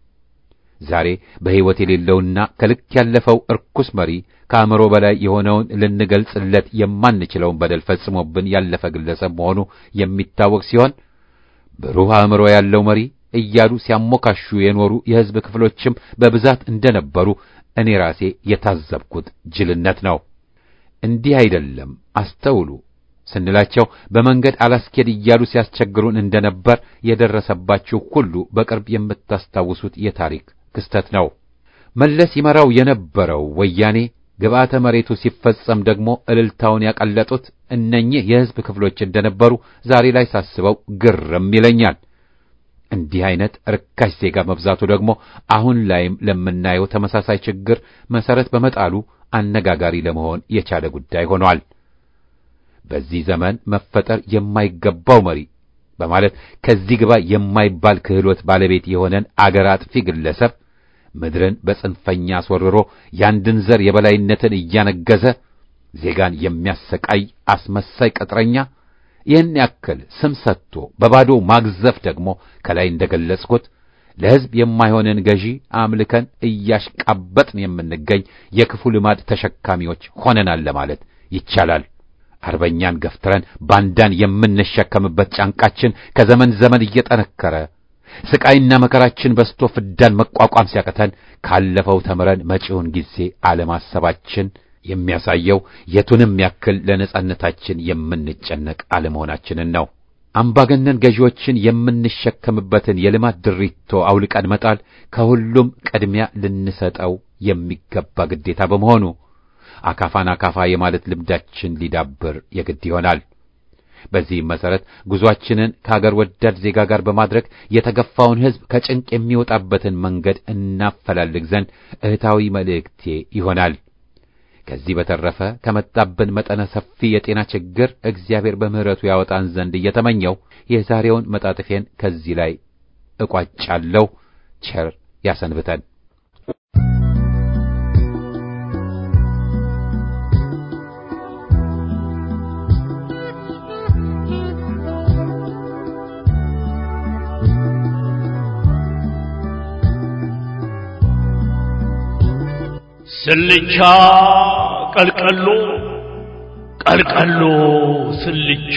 ዛሬ በሕይወት የሌለውና ከልክ ያለፈው እርኩስ መሪ ከአእምሮ በላይ የሆነውን ልንገልጽለት የማንችለውን በደል ፈጽሞብን ያለፈ ግለሰብ መሆኑ የሚታወቅ ሲሆን ብሩህ አእምሮ ያለው መሪ እያሉ ሲያሞካሹ የኖሩ የሕዝብ ክፍሎችም በብዛት እንደነበሩ እኔ ራሴ የታዘብኩት ጅልነት ነው። እንዲህ አይደለም አስተውሉ ስንላቸው በመንገድ አላስኬድ እያሉ ሲያስቸግሩን እንደነበር የደረሰባችሁ ሁሉ በቅርብ የምታስታውሱት የታሪክ ክስተት ነው። መለስ ይመራው የነበረው ወያኔ ግብዓተ መሬቱ ሲፈጸም ደግሞ እልልታውን ያቀለጡት እነኚህ የሕዝብ ክፍሎች እንደነበሩ ዛሬ ላይ ሳስበው ግርም ይለኛል። እንዲህ አይነት ርካሽ ዜጋ መብዛቱ ደግሞ አሁን ላይም ለምናየው ተመሳሳይ ችግር መሰረት በመጣሉ አነጋጋሪ ለመሆን የቻለ ጉዳይ ሆኗል። በዚህ ዘመን መፈጠር የማይገባው መሪ በማለት ከዚህ ግባ የማይባል ክህሎት ባለቤት የሆነን አገር አጥፊ ግለሰብ ምድርን በጽንፈኛ አስወርሮ ያንድን ዘር የበላይነትን እያነገዘ ዜጋን የሚያሰቃይ አስመሳይ ቅጥረኛ ይህን ያክል ስም ሰጥቶ በባዶ ማግዘፍ ደግሞ ከላይ እንደገለጽኩት ለሕዝብ የማይሆንን ገዢ አምልከን እያሽቃበጥን የምንገኝ የክፉ ልማድ ተሸካሚዎች ሆነናል ለማለት ይቻላል። አርበኛን ገፍትረን ባንዳን የምንሸከምበት ጫንቃችን ከዘመን ዘመን እየጠነከረ ስቃይና መከራችን በስቶ ፍዳን መቋቋም ሲያቅተን ካለፈው ተምረን መጪውን ጊዜ አለማሰባችን የሚያሳየው የቱንም ያክል ለነጻነታችን የምንጨነቅ አለመሆናችንን ነው። አምባገነን ገዢዎችን የምንሸከምበትን የልማት ድሪቶ አውልቀን መጣል ከሁሉም ቅድሚያ ልንሰጠው የሚገባ ግዴታ በመሆኑ አካፋን አካፋ የማለት ልምዳችን ሊዳብር የግድ ይሆናል። በዚህም መሰረት ጉዟችንን ከአገር ወዳድ ዜጋ ጋር በማድረግ የተገፋውን ሕዝብ ከጭንቅ የሚወጣበትን መንገድ እናፈላልግ ዘንድ እህታዊ መልእክቴ ይሆናል። ከዚህ በተረፈ ከመጣብን መጠነ ሰፊ የጤና ችግር እግዚአብሔር በምሕረቱ ያወጣን ዘንድ እየተመኘው የዛሬውን መጣጥፌን ከዚህ ላይ እቋጫለሁ። ቸር ያሰንብተን። ስልቻ ቀልቀሎ ቀልቀሎ ስልቻ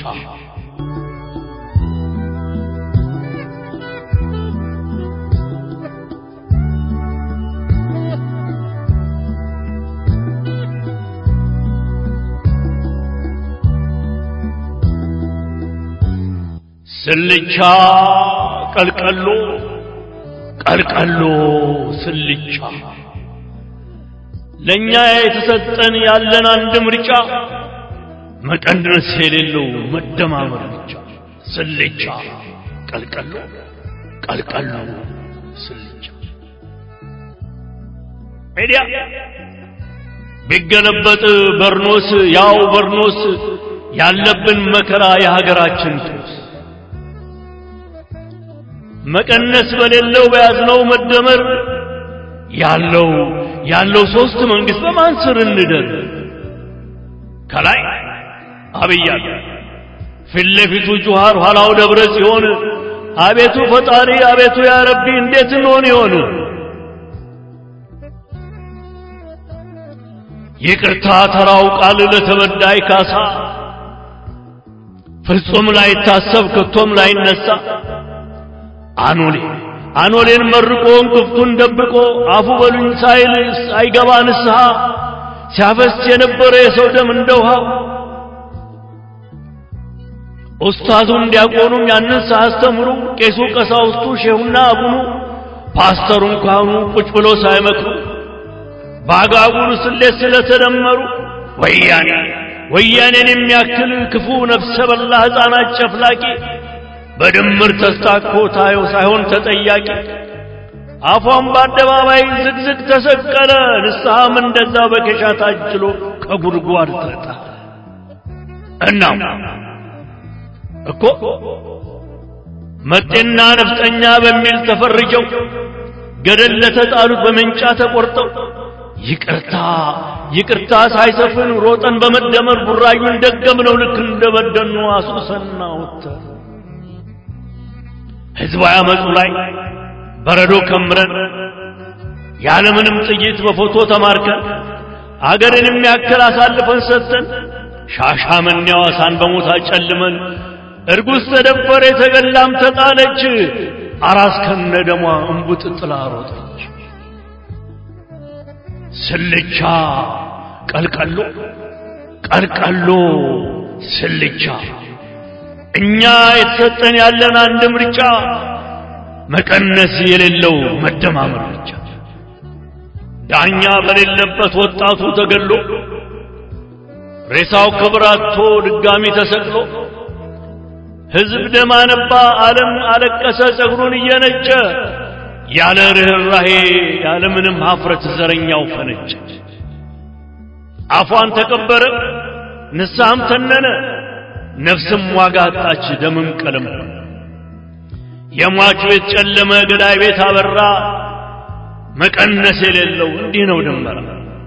ስልቻ ቀልቀሎ ቀልቀሎ ስልቻ ለእኛ የተሰጠን ያለን አንድ ምርጫ መቀነስ የሌለው መደማመር ብቻ። ስልቻ ቀልቀሎ ቀልቀሎ ስልቻ ሜዲያ ቢገለበጥ በርኖስ ያው በርኖስ ያለብን መከራ የሀገራችን ጦስ መቀነስ በሌለው በያዝነው መደመር ያለው ያለው ሶስት መንግስት በማን ስር እንደር ከላይ አብይ አለ ፊት ለፊቱ ጁሃር ኋላው ደብረ ጽዮን አቤቱ ፈጣሪ አቤቱ ያ ረቢ እንዴት እንሆን ይሆን ይቅርታ ተራው ቃል ለተበዳይ ካሳ ፍጹም ላይታሰብ ከቶም ላይነሳ አኖሌ አኖሌን መርቆ እንቅፍቱን ደብቆ አፉ በሉኝ ሳይል አይገባ ንስሐ ሲያፈስ የነበረ የሰው ደም እንደ ውሃ ኡስታዙም ዲያቆኑም ያንን ሳያስተምሩ ቄሱ ቀሳውስቱ ሼሁና አቡኑ ፓስተሩም ካህኑ ቁጭ ብሎ ሳይመክሩ በአጋጉሉ ስሌት ስለተደመሩ ወያኔ ወያኔን የሚያክል ክፉ ነፍሰ በላ ሕፃናት ጨፍላቂ በድምር ተስታኮ ታየው ሳይሆን ተጠያቂ አፏን በአደባባይ ዝግዝግ ተሰቀለ። ንስሐም እንደዛ በኬሻ ታጅሎ ከጉድጓድ ተጣ። እናም እኮ መጤና ነፍጠኛ በሚል ተፈርጀው ገደል ለተጣሉት በመንጫ ተቆርጠው ይቅርታ ይቅርታ ሳይሰፍን ሮጠን በመደመር ቡራዩን ደገምነው ልክ እንደበደኑ አሱሰና ወተር ህዝባዊ አመፁ ላይ በረዶ ከምረን ያለምንም ጥይት በፎቶ ተማርከን አገርን የሚያክል አሳልፈን ሰጥተን ሻሻመኔ ሐዋሳን በሞት አጨልመን እርጉዝ ተደፈረ የተገላም ተጣለች አራስ ከነ ደሟ እንቡጥ ጥላ ሮጠች ስልቻ ቀልቀሎ ቀልቀሎ ስልቻ እኛ የተሰጠን ያለን አንድ ምርጫ መቀነስ የሌለው መደማመር ብቻ። ዳኛ በሌለበት ወጣቱ ተገሎ ሬሳው ክብር አጥቶ ድጋሚ ተሰቅሎ ሕዝብ ደም አነባ፣ ዓለም አለቀሰ ጸጉሩን እየነጨ ያለ ርኅራሄ ያለ ምንም ሀፍረት ዘረኛው ፈነጨ። አፏን ተቀበረ፣ ንስሐም ተነነ፣ ነፍስም ዋጋ አጣች፣ ደምም ቀለም የሟች ቤት ጨለመ፣ ገዳይ ቤት አበራ። መቀነስ የሌለው እንዲህ ነው ድመራ።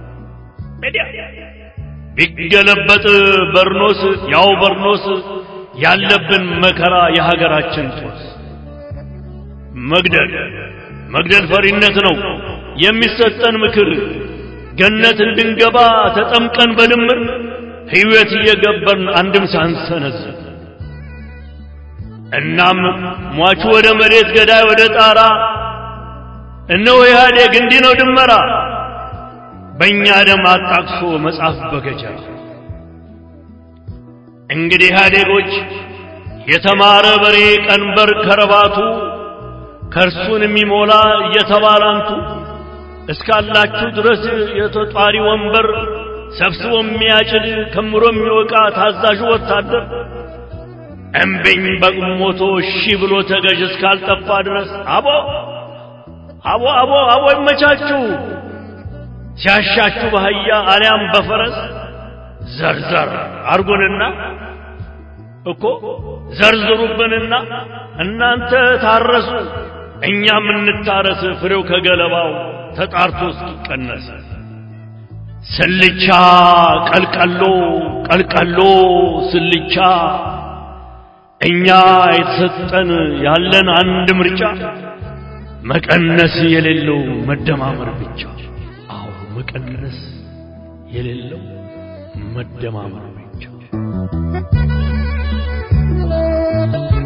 ቢገለበጥ በርኖስ ያው በርኖስ ያለብን መከራ የሀገራችን ጦስ መግደል መግደል ፈሪነት ነው የሚሰጠን ምክር ገነት እንድንገባ ተጠምቀን በድምር ሕይወት እየገበርን አንድም ሳንሰነዝር እናም ሟቹ ወደ መሬት ገዳይ ወደ ጣራ እነሆ ኢህአዴግ እንዲህ ነው ድመራ በእኛ ደም አጣቅሶ መጽሐፍ በገጀራ እንግዲህ ኢህአዴጎች የተማረ በሬ ቀንበር ከረባቱ ከእርሱን የሚሞላ እየተባላንቱ እስካላችሁ ድረስ የተጧሪ ወንበር ሰብስቦ የሚያጭድ ከምሮ የሚወቃ ታዛዡ ወታደር እምቢኝ በቁሞቶ እሺ ብሎ ተገዥ እስካልጠፋ ድረስ አቦ አቦ አቦ አቦ ይመቻችሁ ሲያሻችሁ በአህያ አሊያም በፈረስ ዘርዘር አርጉንና እኮ ዘርዝሩብንና እናንተ ታረሱ እኛም እንታረስ ፍሬው ከገለባው ተጣርቶ እስኪቀነስ ስልቻ ቀልቀሎ ቀልቀሎ ስልቻ እኛ የተሰጠን ያለን አንድ ምርጫ መቀነስ የሌለው መደማመር ብቻ። አዎ መቀነስ የሌለው መደማመር ብቻ።